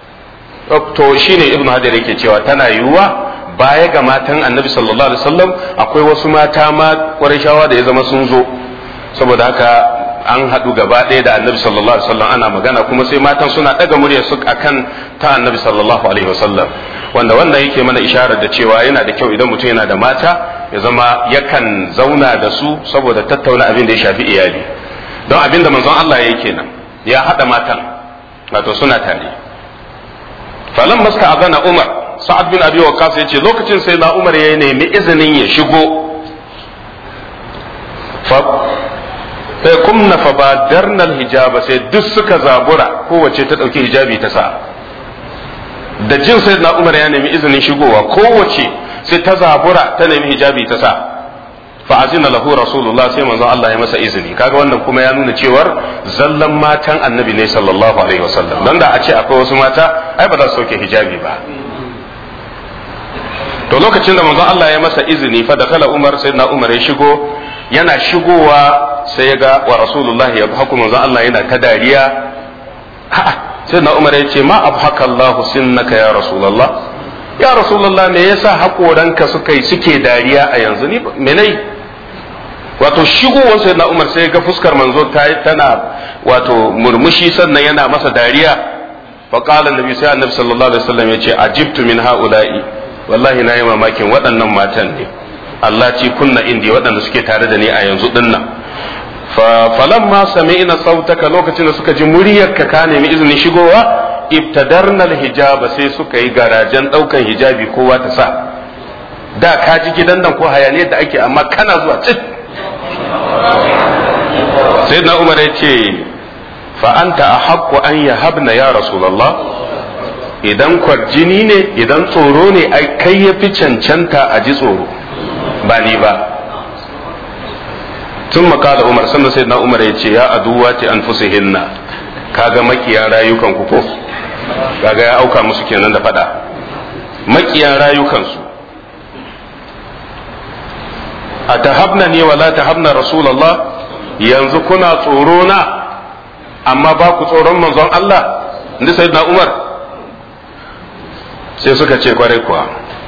S1: to shine ibnu hajar yake cewa tana yiwuwa baya ga matan annabi sallallahu alaihi wasallam akwai wasu mata ma qurayshawa da ya zama sun zo saboda haka an haɗu gaba ɗaya da annabi sallallahu alaihi wasallam ana magana kuma sai matan suna ɗaga murya su akan ta annabi sallallahu alaihi wasallam wanda wannan yake mana isharar da cewa yana da kyau idan mutum yana da mata ya zama yakan zauna da su saboda tattauna abin da ya shafi iyali don abin da manzon Allah ya kenan ya haɗa matan wato suna tare falan maska azana umar sa'ad bin abi waqqas yace lokacin sai na umar ya nemi izinin ya shigo sai kumna fa ba darnal hijaba sai duk suka zabura kowace ta ɗauki hijabi ta sa da jin sai na umar ya nemi izinin shigowa kowace sai ta zabura ta nemi hijabi ta sa fa azina lahu rasulullah sai manzon Allah ya masa izini kaga wannan kuma ya nuna cewar zallan matan annabi ne sallallahu alaihi wasallam dan da a ce akwai wasu mata ai ba za su sauke hijabi ba to lokacin da manzon Allah ya masa izini fa da kala umar sai na umar ya shigo yana shigowa sai ya ga wa rasulullahi ya haku manzon Allah yana ta dariya sai na umar ya ce ma abhaka Allah sinnaka ya rasulullah ya rasulullah me yasa hakoranka suka yi suke dariya a yanzu ni menai wato shigowar sai na umar sai ga fuskar manzo tana wato murmushi sannan yana masa dariya fa qala annabi sai annabi sallallahu alaihi wasallam ya ce ajibtu min haula'i wallahi na yi mamakin waɗannan matan ne Allah ci kunna indi waɗanda suke tare da ni a yanzu dinnan falan ma sami'na sautaka lokacin da suka ji muryarka ka nemi izinin shigowa ibtadarna hijaba sai suka yi garajen ɗaukan hijabi kowa ta sa da ka ji gidan nan ko hayaniyar da ake amma kana zuwa cik sai na umar ya ce fa anta ahaqqu an yahabna ya rasulullah idan kwarjini ne idan tsoro ne ai kai ya fi cancanta a ji tsoro ba ni ba tun makala umar sannan sai na umar ya ce ya aduwa ce an fusihinna kaga makiya rayukan ku ko kaga ya auka musu kenan da fada makiya rayukansu a tahabna ne wala tahabna rasulallah yanzu kuna tsoro na amma ba ku tsoron manzon Allah inda sayyidina umar sai suka ce kwarai kuwa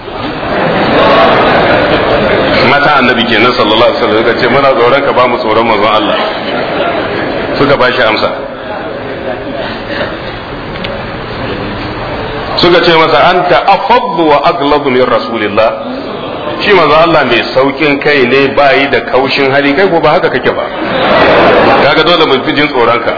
S1: mata annabi kenan sallallahu alaihi wasallam suka ce muna tsoron ka ba mu tsoron manzon Allah suka ba shi amsa suka ce masa anta afaddu wa aglabu min rasulillah shi manzon Allah mai saukin kai ne bayi da kaushin hali kai ko ba haka kake ba kaga dole mu jin tsoron ka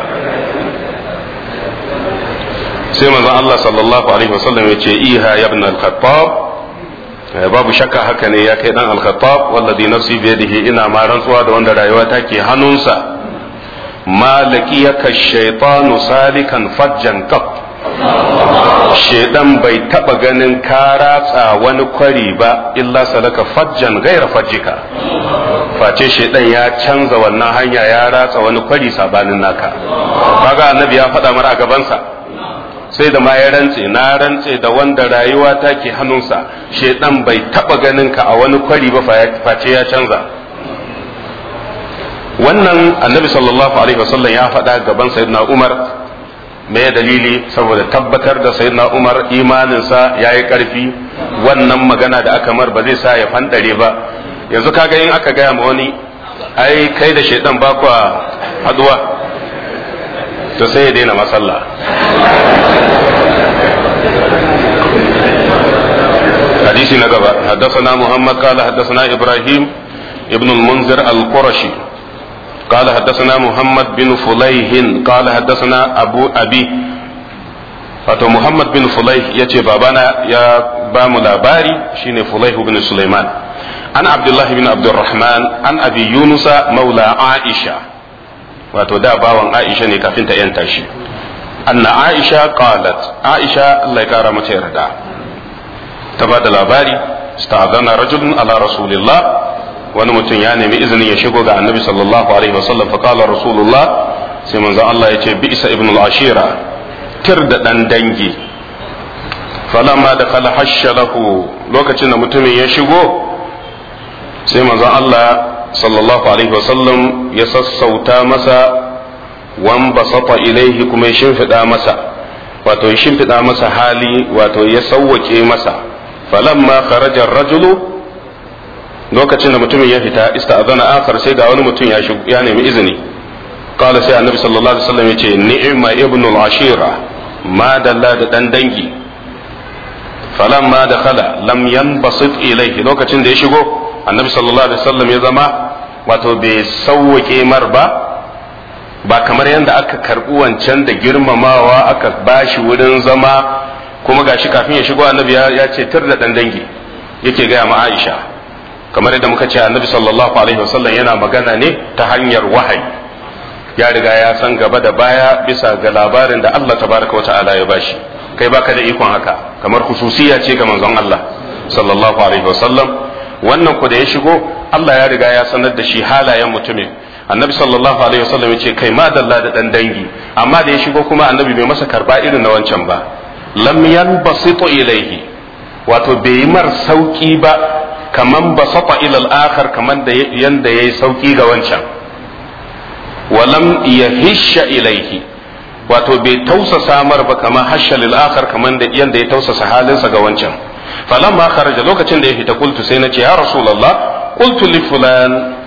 S1: sai manzon Allah sallallahu alaihi wasallam ya ce iha ya ibn al-khattab babu shakka haka ne ya kai dan al-khattab wallazi nafsi bi yadihi ina ma rantsuwa da wanda rayuwa take hannunsa malakiyaka shaytanu salikan fajjan qat shedan bai taba ganin ka ratsa wani kwari ba illa salaka fajjan gaira fajjika face shedan ya canza wannan hanya ya ratsa wani kwari sabanin naka kaga annabi ya faɗa mara a gabansa sai da ma ya rantse na rantse da wanda rayuwa take hannunsa shedan bai taba ganin ka a wani kwari ba face ya canza wannan annabi sallallahu alaihi wasallam ya faɗa gaban sayyidina umar me dalili saboda tabbatar da sayyidina umar imaninsa ya yi ƙarfi wannan magana da aka mar ba zai sa ya fandare ba yanzu kaga in aka gaya ma wani ai kai da shaidan ba kwa haduwa to sai ya daina masalla حديث نقبة حدثنا محمد قال حدثنا إبراهيم ابن المنذر القرشي قال حدثنا محمد بن فليح قال حدثنا أبو أبي wato Muhammad bin Fulaih ya ce babana ya ba mu labari shine Fulaih bin Sulaiman an Abdullahi bin Abdurrahman an Abi Yunusa maula Aisha wato da bawan Aisha ne kafin ta yanta shi anna Aisha qalat Aisha Allah ya kara mata yarda ta ba da labari sta'adana rajulun ala rasulillah wani mutum ya nemi izinin ya shigo ga annabi sallallahu alaihi wasallam fa qala rasulullah sai manzo Allah ya ce bi isa ibn al-ashira tir da dan dangi falamma da kala hashya lahu lokacin da mutumin ya shigo sai manzo Allah sallallahu alaihi wasallam ya sassauta masa wan basata ilaihi kuma ya shimfida masa wato ya shimfida masa hali wato ya sawwake masa falamma kharaja ar-rajulu lokacin da mutumin ya fita ista'zana akhar sai ga wani mutum ya ya nemi izini qala sai annabi sallallahu alaihi wasallam yace ni'ma ibnul ashira ma dalla da dan dangi falamma dakhala lam yanbasit ilayhi lokacin da ya shigo annabi sallallahu alaihi wasallam ya zama wato bai sauwake mar ba ba kamar yadda aka karbi wancan da girmamawa aka bashi wurin zama kuma gashi kafin ya shigo annabi ya ce tir da dan dangi yake gaya ma Aisha kamar yadda muka ce annabi sallallahu alaihi wasallam yana magana ne ta hanyar wahayi ya riga ya san gaba da baya bisa ga labarin da Allah tabaraka wa ta'ala ya bashi kai baka da ikon haka kamar khususiya ce ga manzon Allah sallallahu alaihi wasallam wannan ku da ya shigo Allah ya riga ya sanar da shi halayen mutumin annabi sallallahu alaihi wasallam ya ce kai ma dalla da dan dangi amma da ya shigo kuma annabi bai masa karba irin na wancan ba lam yanbasitu ilaihi wato bai yi mar sauki ba kaman basata ila al-akhar kaman da yanda yayi sauki ga wancan walam yahisha ilaihi wato bai tausasa mar ba kaman hasha lil akhar kaman da yanda ya tausasa halinsa ga wancan falamma kharaja lokacin da ya fita qultu sai nace ya rasulullah qultu li fulan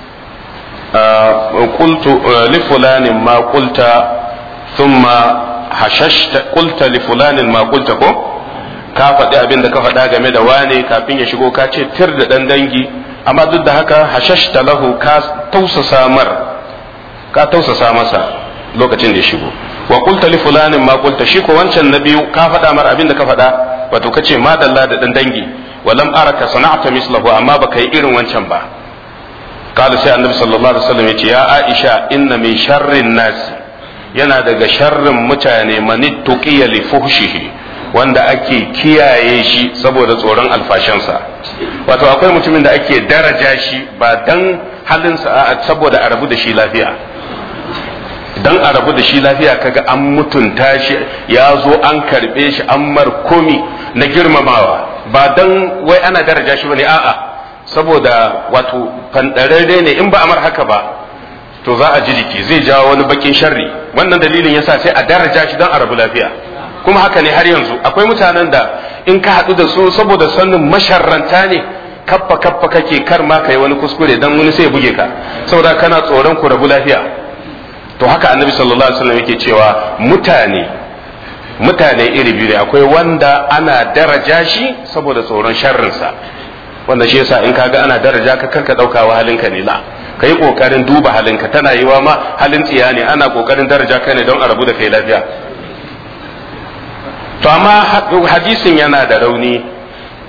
S1: qultu li fulanin ma qulta thumma hashashta qulta li fulanin ma qulta ko ka faɗi abin da ka faɗa game da wane kafin ya shigo ka ce tir da ɗan dangi amma duk da haka hashashta lahu ka tausasa mar ka tausasa masa lokacin da ya shigo wa qulta li fulanin ma qulta shi ko wancan na biyu ka faɗa mar abin da ka faɗa wato ka ce ma dalla da ɗan dangi wa lam araka sana'ta mislahu amma baka yi irin wancan ba قال سي النبي صلى الله عليه وسلم يا عائشة إن من شر الناس yana daga sharrin mutane manittuqiya li fuhshihi wanda ake kiyaye shi saboda tsoron alfashansa wato akwai mutumin da ake daraja shi ba dan halinsa a saboda a rabu da shi lafiya dan a rabu da shi lafiya kaga an mutunta shi ya zo an karbe shi an mar komi na girmamawa ba dan wai ana daraja shi bane a'a saboda wato fandararre ne in ba a mar haka ba to za a ji jiki zai jawo wani bakin sharri wannan dalilin yasa sai a daraja shi don a rabu lafiya kuma haka ne har yanzu akwai mutanen da in ka haɗu da su saboda sanin masharranta ne kaffa kaffa kake kar ma kai wani kuskure dan wani sai ya buge ka saboda kana tsoron ku rabu lafiya to haka annabi sallallahu alaihi wasallam yake cewa mutane mutane iri biyu ne akwai wanda ana daraja shi saboda tsoron sharrinsa wanda shi yasa in kaga ana daraja ka karka daukawa halinka ne la kai kokarin duba halinka tana yiwa ma halin tsiya ne ana kokarin daraja ka ne don a rabu da kai lafiya to amma hadisin yana da rauni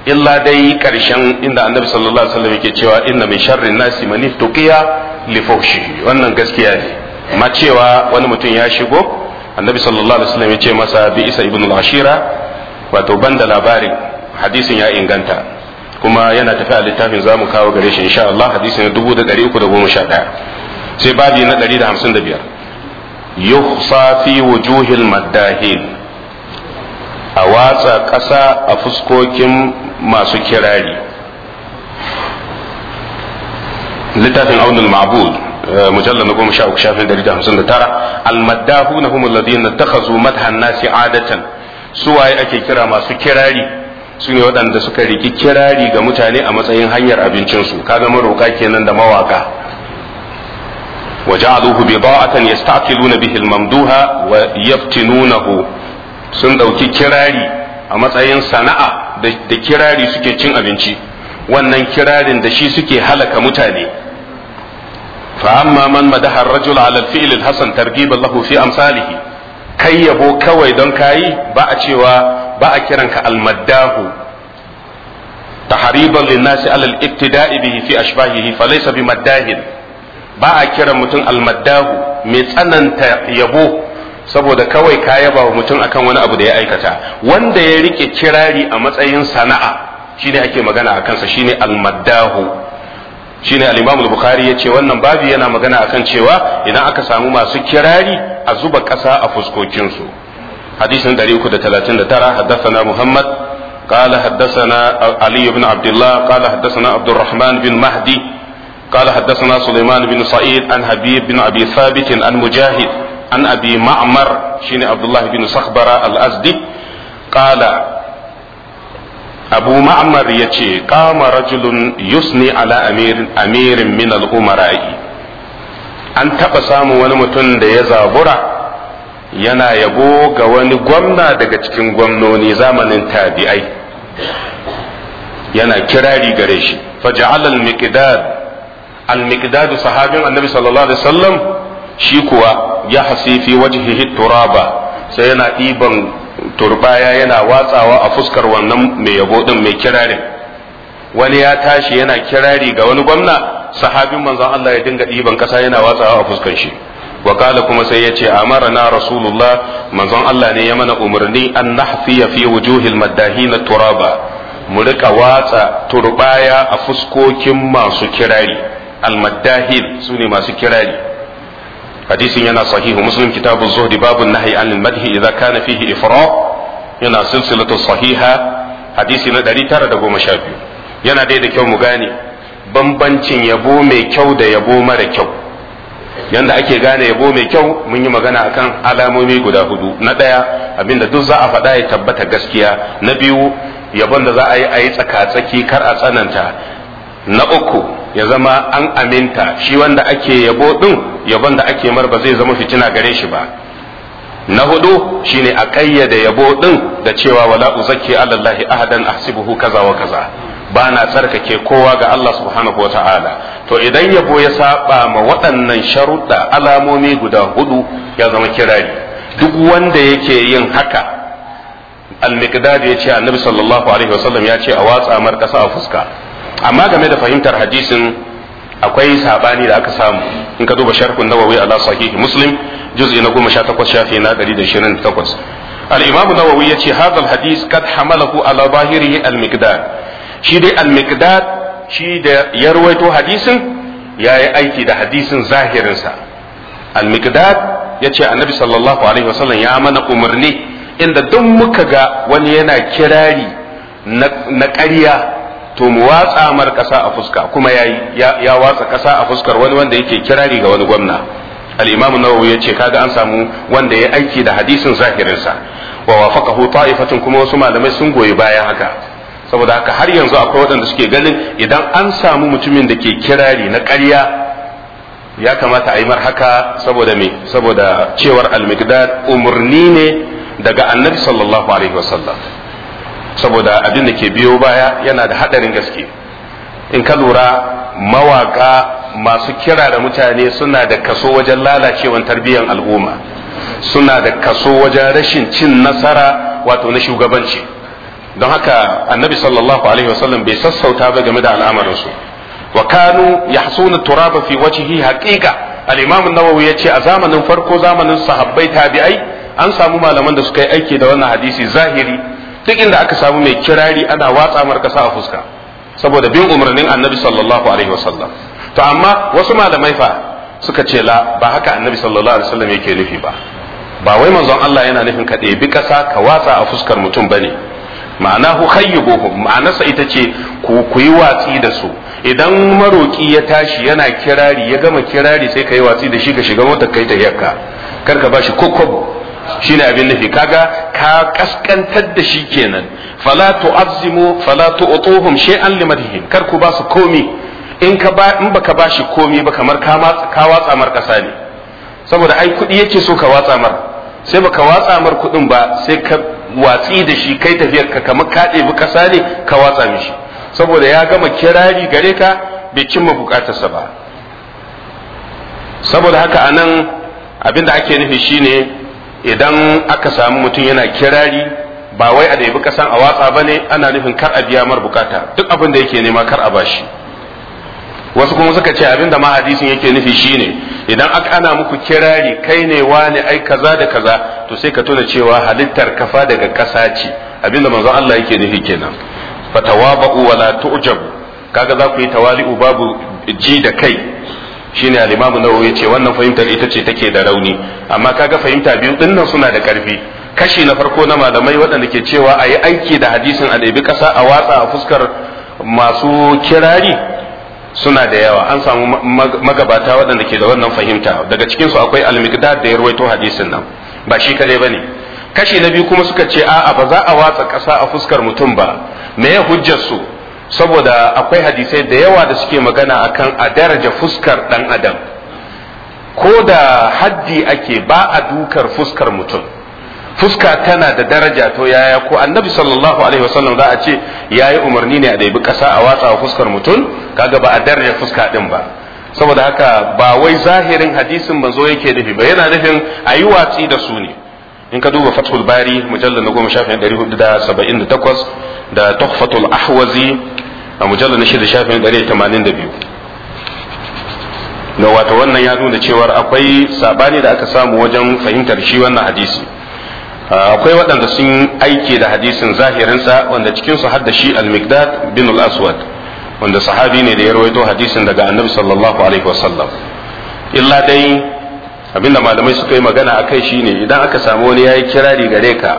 S1: illa dai karshen inda annabi sallallahu alaihi wasallam yake cewa inna min sharrin nasi man iftuqiya li fuhshi wannan gaskiya ne amma cewa wani mutum ya shigo annabi sallallahu alaihi wasallam ya ce masa bi isa ibn al-ashira wato banda labarin hadisin ya inganta kuma yana tafi a littafin zamu kawo gare shi insha Allah hadisin 1311 sai babi na 155 yuhsa fi wujuhil maddahin a watsa ƙasa a fuskokin masu kirari littafin aunul ma'bud mujallar na goma sha uku shafin dari da hamsin da tara almaddahu na humul ladina takhazu madhan nasi adatan suwaye ake kira masu kirari su ne waɗanda suka riki kirari ga mutane a matsayin hanyar abincinsu kaga maroka kenan da mawaka وجعلوه بضاعة يستعقلون به الممدوح ويفتنونه sun ɗauki kirari a matsayin sana'a da kirari suke cin abinci wannan kirarin da shi suke halaka mutane fa amma man madaha ar-rajul ala al-fi'l al-hasan targhiban lahu fi amsalihi kai yabo kawai don kayi ba a cewa ba a kiranka al-maddahu tahriban lin-nasi ala al-ibtida'i bihi fi ashbahihi falaysa bimaddahin ba a kiran mutum al-maddahu mai tsananta yabo saboda kawai ka yaba wa mutum akan wani abu da ya aikata wanda ya rike kirari a matsayin sana'a shine ake magana a kansa shine almaddahu shine al-Imam al-Bukhari yace wannan babu yana magana akan cewa idan aka samu masu kirari a zuba ƙasa a fuskokin su hadisin 339 haddathana Muhammad قال حدثنا علي بن عبد الله قال حدثنا عبد الرحمن بن مهدي قال حدثنا سليمان بن سعيد عن حبيب بن ابي ثابت عن مجاهد عن أبي معمر شين عبد الله بن صخبرة الأزدي قال أبو معمر يتي قام رجل يثني على أمير أمير من الأمراء an taɓa samun wani mutum da ya zabura yana yabo ga wani gwamna daga cikin gwamnoni zamanin tabi'ai yana kirari gare shi faja'al al-miqdad al-miqdad sahabin annabi sallallahu alaihi wasallam shi kuwa ya hasi fi wajhihi turaba sai yana ɗiban turbaya yana watsawa a fuskar wannan mai yabo din mai kirarin wani ya tashi yana kirari ga wani gwamna sahabin manzon Allah ya dinga ɗiban kasa yana watsawa a fuskar shi wakala kuma sai ya ce amarana rasulullah manzon Allah ne ya mana umarni an nahfiya fi wujuhil maddahina turaba mu rika watsa turbaya a fuskokin masu kirari almaddahin su ne masu kirari hadisin yana sahihu muslim kitabu zuhdi babu nahyi anil madhi idza kana fihi ifrat yana silsilatu sahiha hadisi na 912 yana dai da kyau mu gane bambancin yabo mai kyau da yabo mara kyau yanda ake gane yabo mai kyau mun yi magana akan alamomi guda hudu na ɗaya abinda duk za a faɗa ya tabbata gaskiya na biyu yabon da za a yi a yi tsaka-tsaki kar a tsananta na uku ya zama an aminta shi wanda ake yabo din yabon da ake mar ba zai zama fitina gare shi ba na hudu shine a kayyade yabo din da cewa wala uzakki alallahi ahadan ahsibuhu kaza wa kaza ba na tsarkake kowa ga Allah subhanahu wa ta'ala to idan yabo ya saba ma waɗannan sharuɗa alamomi guda hudu ya zama kirari duk wanda yake yin haka al-miqdad ya ce annabi sallallahu alaihi wasallam ya ce a watsa mar kasa a fuska amma game da fahimtar hadisin akwai sabani da aka samu in ka duba sharhun nawawi ala sahih muslim juz'i na 18 shafi na 128 al-imam nawawi yace hadha al-hadis kad hamalahu ala zahirihi al-miqdad shi dai al-miqdad shi da ya ruwaito hadisin yayi aiki da hadisin zahirin sa al-miqdad yace annabi sallallahu alaihi wasallam ya mana umarni inda duk muka ga wani yana kirari na ƙarya to mu watsa mar kasa a fuska kuma ya, ya watsa kasa a fuskar wani wanda yake kirari ga wani gwamna al-imam nawawi yace kaga an samu wanda ya aiki da hadisin zahirin sa wa wafaqahu ta'ifatun kuma wasu malamai sun goyi bayan haka saboda haka har yanzu akwai waɗanda suke ganin idan an samu mutumin da ke kirari na ƙarya ya kamata a yi mar haka saboda me saboda cewar al-miqdad umurni ne daga annabi sallallahu alaihi wasallam saboda abin da ke biyo baya yana da hadarin gaske in ka lura mawaka masu kira da mutane suna da kaso wajen lalacewan tarbiyyar al'umma suna da kaso wajen rashin cin nasara wato na shugabanci don haka annabi sallallahu alaihi wasallam bai sassauta ba game da al'amarinsu wa kanu yahsuna turaba fi wajhihi haqiqa al-imam an-nawawi yace a zamanin farko zamanin sahabbai tabi'ai an samu malaman da suka yi aiki da wannan hadisi zahiri duk inda aka samu mai kirari ana watsa mar kasa a fuska saboda bin umarnin annabi sallallahu alaihi wasallam to amma wasu malamai fa suka ce la ba haka annabi sallallahu alaihi wasallam yake nufi ba ba wai manzon Allah yana nufin ka ɗebi ƙasa ka watsa a fuskar mutum bane ma'ana hu khayyibuhum ma'anarsa ita ce ku ku yi watsi da su idan maroki ya tashi yana kirari ya gama kirari sai ka yi watsi da shi ka shiga motar kai ta yakka kar ka bashi kokkobo shine abin nufi kaga ka kaskantar da shi kenan fala tu'azzimu fala tu'tuhum shay'an limadhihim kar ku ba su komi in ka ba in baka bashi komi ba kamar ka ka watsa mar kasa ne saboda ai kudi yake so ka watsa mar sai baka watsa mar kudin ba sai ka watsi da shi kai tafiyar ka kamar ka ɗebi kasa ne ka watsa mishi saboda ya gama kirari gare ka bai cimma bukatarsa ba saboda haka anan abin da ake nufi shine idan aka samu mutum yana kirari ba wai a ɗebi kasan a watsa ba ne ana nufin kar a biya mar bukata duk abin da yake nema kar a bashi wasu kuma suka ce abin da ma hadisin yake nufi shine idan aka ana muku kirari kai ne wani ai kaza da kaza to sai ka tuna cewa halittar kafa daga ƙasa ce abin da manzon Allah yake nufi kenan fatawaba'u wala tu'jabu kaga za ku yi tawali'u babu ji da kai shine al-Imam Nawawi yace wannan fahimtar ita ce take da rauni amma kaga fahimta biyu dinnan suna da karfi kashi na farko na malamai waɗanda ke cewa a yi aiki da hadisin a ɗabi ƙasa a watsa a fuskar masu kirari suna da yawa an samu magabata waɗanda ke da wannan fahimta daga cikinsu akwai al-miqdad da ya rawaito hadisin nan ba shi kadai bane kashi na biyu kuma suka ce a'a ba za a watsa ƙasa a fuskar mutum ba me ya hujjar su saboda akwai hadisai da yawa da suke magana akan a daraja fuskar dan adam ko da haddi ake ba a dukar fuskar mutum fuska tana da daraja to yaya ko annabi sallallahu alaihi wasallam za a ce yayi umarni ne a ɗebi ƙasa a watsa a fuskar mutum kaga ba a daraja fuska din ba saboda haka ba wai zahirin hadisin manzo yake nufi ba yana nufin a yi watsi da su ne in ka duba fathul bari mujallar na goma shafin ɗari hudu da saba'in da takwas da tuhfatul ahwazi a mujallar na shida shafin ɗari tamanin da biyu da wato wannan ya nuna cewar akwai sabani da aka samu wajen fahimtar shi wannan hadisi akwai waɗanda sun aike da hadisin zahirinsa wanda cikinsu har da shi al-miqdad bin al-aswad wanda sahabi ne da ya rawaito hadisin daga annabi sallallahu alaihi wasallam illa dai abinda malamai suka yi magana akai shine idan aka samu wani yayi kirari gare ka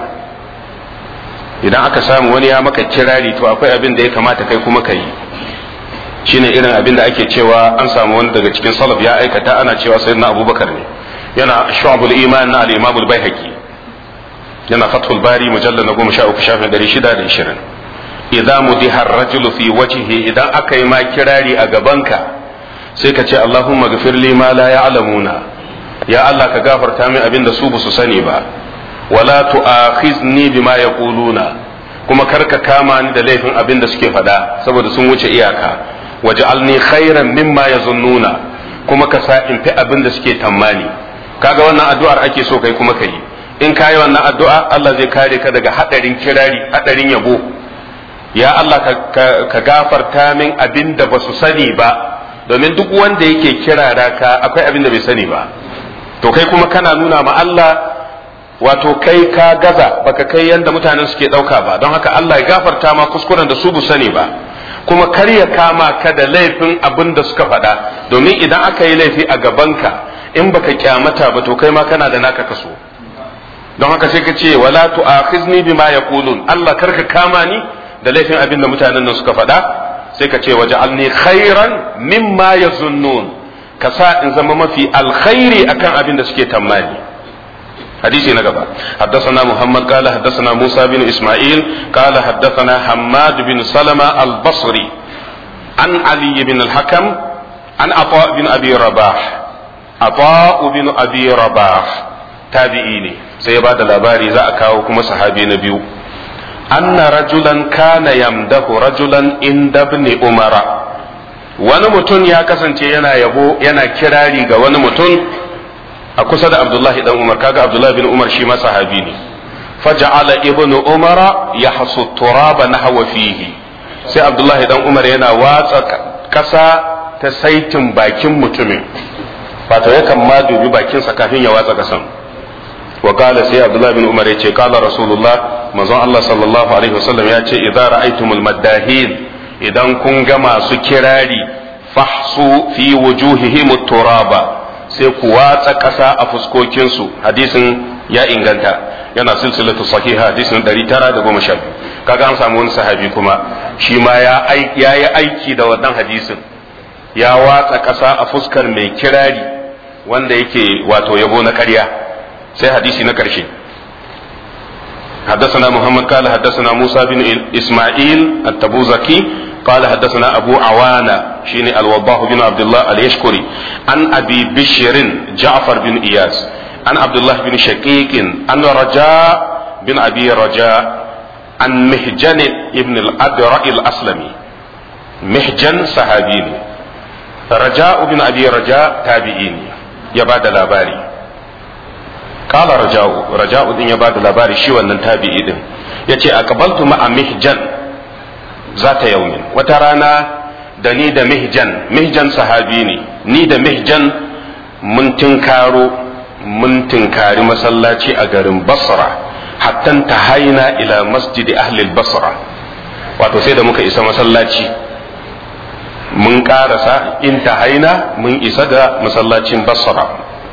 S1: idan aka samu wani ya maka kirari to akwai abin da ya kamata kai kuma ka yi shine irin abin da ake cewa an samu wani daga cikin salaf ya aikata ana cewa sayyidina abubakar ne yana shu'abul iman na al-imam al-baihaqi yana fathul bari mujallal na goma sha uku shafin ɗari shida da ishirin idan mudiha ar-rajulu fi wajhihi idan aka yi ma kirari a gabanka sai ka ce allahumma ghfir li ma la ya'lamuna ya allah ka gafarta min abin da su ba su sani ba wala tu'akhizni bima yaquluna kuma kar ka kama ni da laifin abin da suke faɗa saboda sun wuce iyaka waj'alni khairan mimma yazunnuna kuma ka sa in fi abin da suke tammani kaga wannan addu'ar ake so kai kuma kai in kayi wannan addu'a Allah zai kare ka daga hadarin kirari hadarin yabo ya Allah ka gafarta min abin da ba su sani ba domin duk wanda yake kirara ka akwai abin da bai sani ba to kai kuma kana nuna ma Allah wato kai ka gaza baka kai yanda mutanen suke dauka ba don haka Allah ya gafarta ma kuskuren da su bu sani ba kuma kar ya kama ka da laifin abin da suka faɗa domin idan aka yi laifi a gabanka in baka kyamata ba to kai ma kana da naka kaso don haka sai ka ce wala tu'akhizni bima yaqulun Allah kar ka kama ni da laifin abin da mutanen nan suka faɗa sai ka ce waj'alni khairan mimma yazunnun ka sa in zama mafi alkhairi akan abin da suke tammani حديث نقبة حدثنا محمد قال حدثنا موسى بن إسماعيل قال حدثنا حماد بن سلمة البصري عن علي بن الحكم عن عطاء بن أبي رباح عطاء بن أبي رباح تابعيني سيباد الأباري ذاك وكما صحابي نبيو أن رجلا كان يمده رجلا عند ابن عمر wani mutum ya kasance yana yabo yana kirari ga wani mutum a kusa da abdullahi dan umar kaga abdullahi bin umar shi ma sahabi ne faja'ala ibnu umara yahsu turaba nahwa fihi sai abdullahi dan umar yana watsa kasa ta saitin bakin mutumin wato yakan ma dubi bakinsa kafin ya watsa kasan wa qala sai abdullahi bin umar yace qala rasulullah manzon Allah sallallahu alaihi wasallam ya ce idza ra'aytumul maddahin idan kun ga masu kirari fahsu fi wujuhihim turaba sai ku watsa kasa a fuskokinsu hadisin ya inganta yana silsilatu sahiha hadisin 912 kaga an samu wani sahabi kuma shi ma ya yi aiki da wannan hadisin ya watsa ƙasa a fuskar mai kirari wanda yake wato yabo na ƙarya sai hadisi na ƙarshe حدثنا محمد قال حدثنا موسى بن إسماعيل التبوزكي قال حدثنا أبو عوانة شيني الوضاح بن عبد الله اليشكري عن أبي بشر جعفر بن إياس عن عبد الله بن شقيق عن رجاء بن أبي رجاء عن مهجن ابن الأدرع الأسلمي مهجن صحابيني رجاء بن أبي رجاء تابعيني يباد الأباري قال رجاء رجاء دين يباد الأباري شو أن تابعي دين يتي أقبلت مع مهجن ذات يوم وترانا دني دا مهجن مهجن صحابيني ني دا مهجن من تنكارو من تنكاري مسلاتي أجرم بصره hattan ta haina ila masjidi ahlil basra wato sai da muka isa masallaci mun karasa in ta haina mun isa ga masallacin basra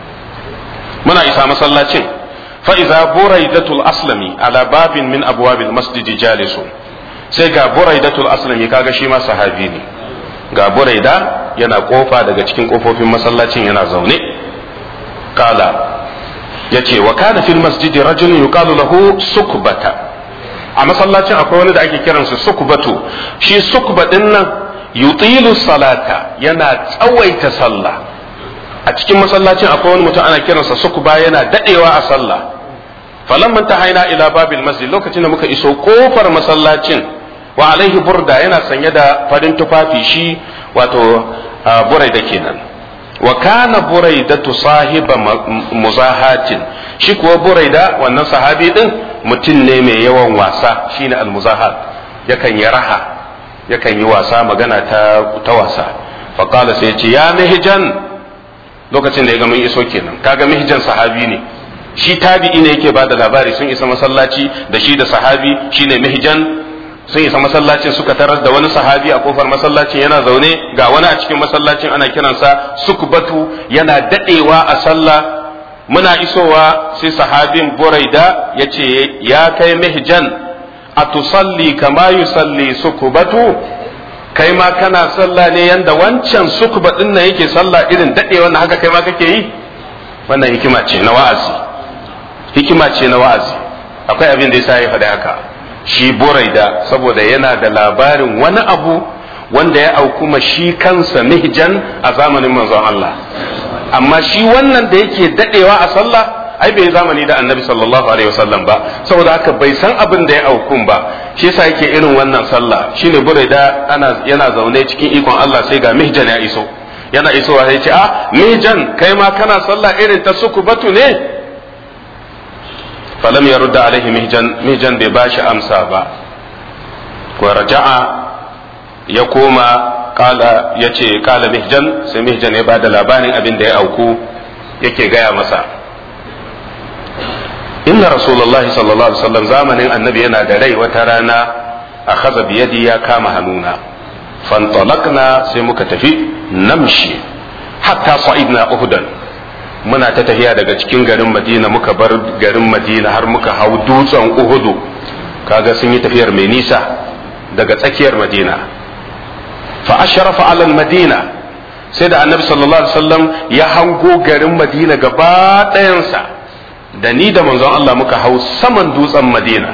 S1: muna isa masallacin fa'iza buraidatul aslami ala babin min abwabil masjidi jalisu sai ga buraidatul aslami kaga shi ma sahabi ne ga buraida yana kofa daga cikin kofofin masallacin yana zaune kala yace wa kana fil masjidi rajulun yuqalu lahu sukbata a masallacin akwai wani da ake kiransa sukbatu shi sukba din nan yutilu salata yana tsawaita sallah a cikin masallacin akwai wani mutum ana kiransa sukba yana dadewa a sallah falamman haina ila babil masjid lokacin da muka iso kofar masallacin wa alaihi burda yana sanye da farin tufafi shi wato burai da kenan wa kana buraidatu sahiba muzahatin shi kuwa buraida wannan sahabi din mutum ne mai yawan wasa shine almuzahat yakan yi raha yakan yi wasa magana ta ta wasa fa qala sai ce ya mihjan lokacin da ya ga mun iso kenan kaga mihjan sahabi ne shi tabi'i ne yake bada labari sun isa masallaci da shi da sahabi shine mihjan sun isa masallacin suka tarar da wani sahabi a kofar masallacin yana zaune ga wani a cikin masallacin ana kiransa sukbatu yana dadewa a sallah muna isowa sai sahabin buraida ya ce ya kai mihjan a tusalli kama yusalli sukbatu kai ma kana sallah ne yanda wancan sukba din nan yake sallah irin dadewa na haka kai ma kake yi wannan hikima ce na wa'azi hikima ce na wa'azi akwai abin da yasa ya faɗi haka shi buraida saboda yana da labarin wani abu wanda ya aukuma shi kansa mihjan a zamanin manzon Allah amma shi wannan da yake dadewa a sallah ai bai zamani da annabi sallallahu alaihi wasallam ba saboda haka bai san abin da ya aukun ba shi yasa yake irin wannan sallah shine buraida ana yana zaune cikin ikon Allah sai ga mihjan ya iso yana isowa sai ce a mihjan kai ma kana sallah irin ta sukubatu ne falam ya rudda alaihi mihjan mihjan bai bashi amsa ba wa raja'a ya koma kala ya ce kala mihjan sai mihjan ya bada labarin abin da ya auku yake gaya masa inna rasulullah sallallahu alaihi wasallam zamanin annabi yana da rai wata rana a khaza biyadi ya kama hannuna fantalakna sai muka tafi namshi hatta sa'idna uhudan muna ta tafiya daga cikin garin madina muka bar garin madina har muka hau dutsen uhudu kaga sun yi tafiyar mai nisa daga tsakiyar madina fa ashrafa ala madina sai da annabi sallallahu alaihi wasallam ya hango garin madina gaba ɗayansa da ni da manzon Allah muka hau saman dutsen madina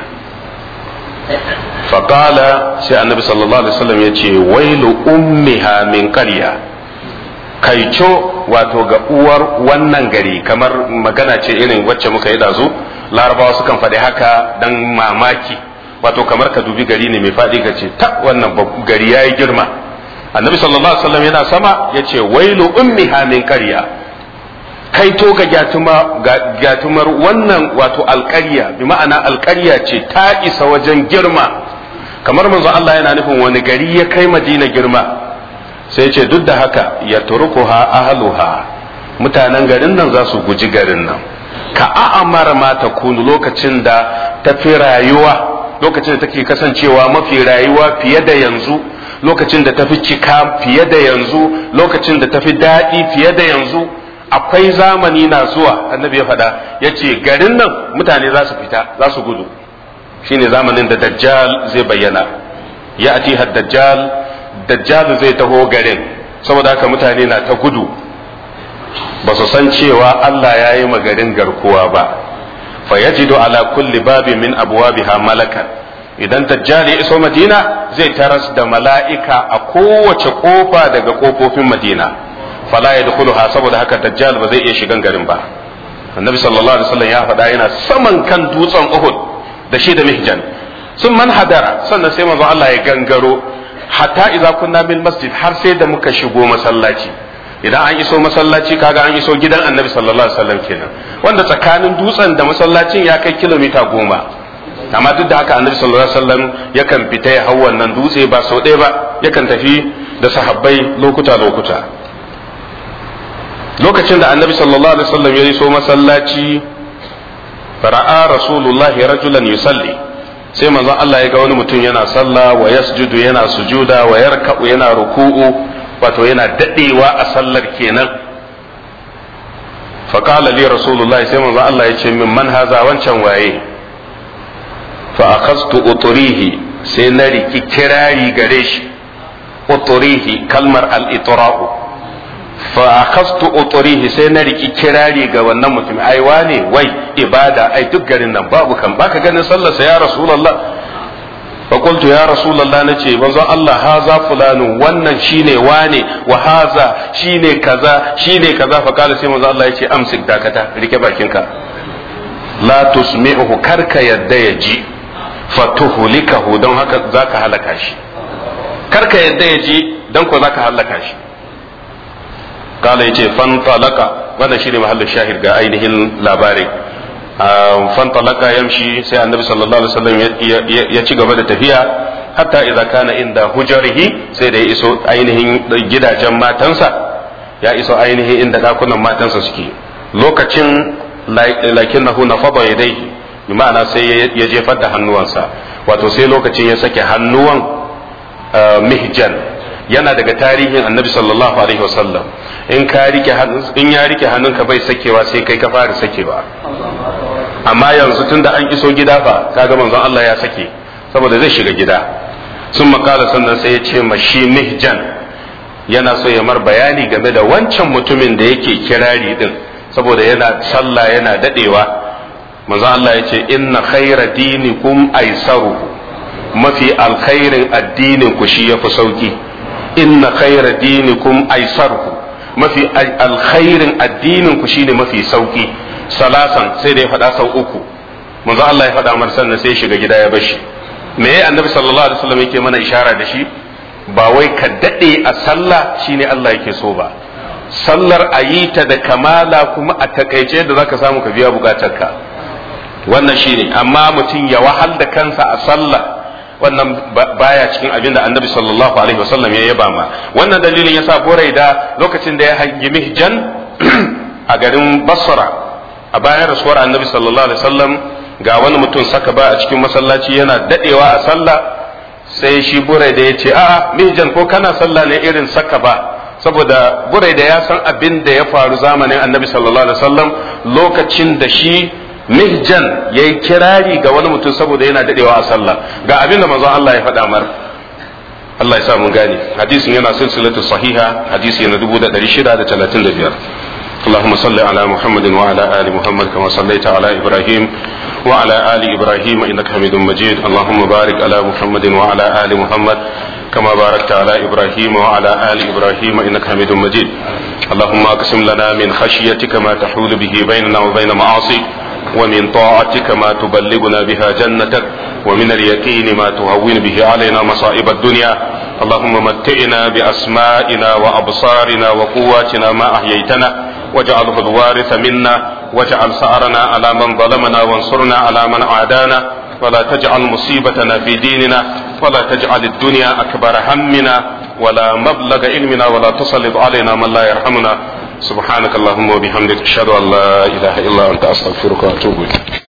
S1: faƙala sai annabi sallallahu alaihi wasallam ya ce wailu ummiha min qarya kaico wato ga uwar wannan gari kamar magana ce irin wacce muka yi dazu larabawa sukan faɗi haka dan mamaki wato kamar ka dubi gari ne mai faɗi ka ce ta wannan gari yayi girma annabi sallallahu alaihi wasallam yana sama ya ce wailu ummiha min qarya kai to ga gyatumar wannan wato alƙarya bi ma'ana alƙarya ce ta isa wajen girma kamar manzo Allah yana nufin wani gari ya kai madina girma sai ce duk da haka ya turkuha ahluha mutanen garin nan za su guji garin nan ka a'amara ma ta kunu lokacin da ta fi rayuwa lokacin da take kasancewa mafi rayuwa fiye da yanzu lokacin da ta fi cika fiye da yanzu lokacin da ta fi daɗi fiye da yanzu akwai zamani na zuwa annabi ya faɗa ya ce garin nan mutane za su fita za su gudu shine zamanin da dajjal zai bayyana ya ati dajjal dajjal zai taho garin saboda haka mutane na ta gudu ba su san cewa Allah ya yi garin garkuwa ba fa yajidu ala kulli babi min abwabiha malakan idan dajjal ya iso madina zai taras da mala'ika a kowace kofa daga kofofin madina fala yadkhuluha saboda haka dajjal ba zai iya shigan garin ba annabi sallallahu alaihi wasallam ya faɗa yana saman kan dutsen uhud da shi da mihjan sun man hadara sannan sai manzo Allah ya gangaro hatta idza kunna bil masjid har sai da muka shigo masallaci idan an iso masallaci kaga an iso gidan annabi sallallahu alaihi wasallam kenan wanda tsakanin dutsen da masallacin ya kai kilomita goma amma duk da haka annabi sallallahu alaihi wasallam yakan fita ya hau wannan dutse ba sau ɗaya ba yakan tafi da sahabbai lokuta lokuta lokacin da annabi sallallahu alaihi wasallam ya iso masallaci fara'a rasulullahi rajulan yusalli sai manzon Allah ya ga wani mutum yana sallah wa yasjudu yana sujuda wa yarka'u yana ruku'u wato yana dadewa a sallar kenan fa qala li rasulullahi sai manzon Allah ya ce min man haza wancan waye fa akhadtu uturihi sai na riki kirari gare shi uturihi kalmar al-itra'u fa akhastu uturihi sai na riki kirari ga wannan mutum ai wane wai ibada ai duk garin nan babu kan baka ganin sallarsa ya rasulullah fa qultu ya rasulullah nace manzo Allah haza fulanu wannan shine wane wa haza shine kaza shine kaza fa kala sai manzo Allah yace amsik dakata rike bakinka la tusmi'uhu karka yadda ya ji fatuhlikahu don haka zaka halaka shi karka yadda ya ji don ko zaka halaka shi kala yace fantalaka wannan shine mahallin shahid ga ainihin labarin fantalaka yamshi sai annabi sallallahu alaihi wasallam ya ci gaba da tafiya hatta idza kana inda hujarihi sai da ya iso ainihin gidajen matansa ya iso ainihin inda dakunan matansa suke lokacin lakinnahu nafada yadayhi bi ma'ana sai ya jefar da hannuwansa wato sai lokacin ya sake hannuwan mihjan yana daga tarihin annabi sallallahu alaihi wasallam in ka rike in ya rike hannunka bai sakewa sai kai ka fara sakewa amma yanzu tunda an iso gida fa kaga manzon Allah ya sake saboda zai shiga gida sun makala sannan sai ya ce mashi mihjan yana so ya mar bayani game da wancan mutumin da yake kirari din saboda yana sallah yana dadewa manzon Allah ya ce inna khaira dinikum aisaru mafi alkhairin addinin ku shi yafi sauki inna khaira dinikum aisaru mafi alkhairin addinin ku shine mafi sauki salasan sai da ya faɗa sau uku manzo Allah ya faɗa mar sannan sai ya shiga gida ya bashi me ya annabi sallallahu alaihi wasallam yake mana ishara da shi ba wai ka dade a sallah shine Allah yake so ba sallar a yi ta da kamala kuma a takaice da zaka samu ka biya bukatarka wannan shine amma mutum ya wahal da kansa a sallah wannan baya cikin abin da annabi sallallahu alaihi wasallam ya yaba ma wannan dalilin yasa buraida lokacin da ya hangi mihjan a garin basra a bayan rasuwar annabi sallallahu alaihi wasallam ga wani mutum saka ba a cikin masallaci yana dadewa a sallah sai shi buraida ya ce a'a mihjan ko kana sallah ne irin saka ba saboda buraida ya san abin da ya faru zamanin annabi sallallahu alaihi wasallam lokacin da shi mihjan ya yi kirari ga wani mutum saboda yana dadewa a sallah ga abin da manzon Allah ya faɗa mar Allah ya sa mun gane hadisin yana silsilatu sahiha hadisi na 1635 اللهم صل على محمد وعلى آل محمد كما صليت على إبراهيم وعلى آل إبراهيم إنك حميد مجيد اللهم بارك على محمد وعلى آل محمد كما باركت على إبراهيم وعلى آل إبراهيم إنك حميد مجيد اللهم أقسم لنا من خشيتك ما تحول به بيننا وبين معاصيك ومن طاعتك ما تبلغنا بها جنتك ومن اليقين ما تهون به علينا مصائب الدنيا اللهم متئنا بأسمائنا وأبصارنا وقواتنا ما أحييتنا واجعله الوارث منا واجعل سعرنا على من ظلمنا وانصرنا على من عادانا ولا تجعل مصيبتنا في ديننا ولا تجعل الدنيا أكبر همنا ولا مبلغ علمنا ولا تسلط علينا من لا يرحمنا سبحانك اللهم وبحمدك أشهد أن لا إله إلا أنت أستغفرك وأتوب إليك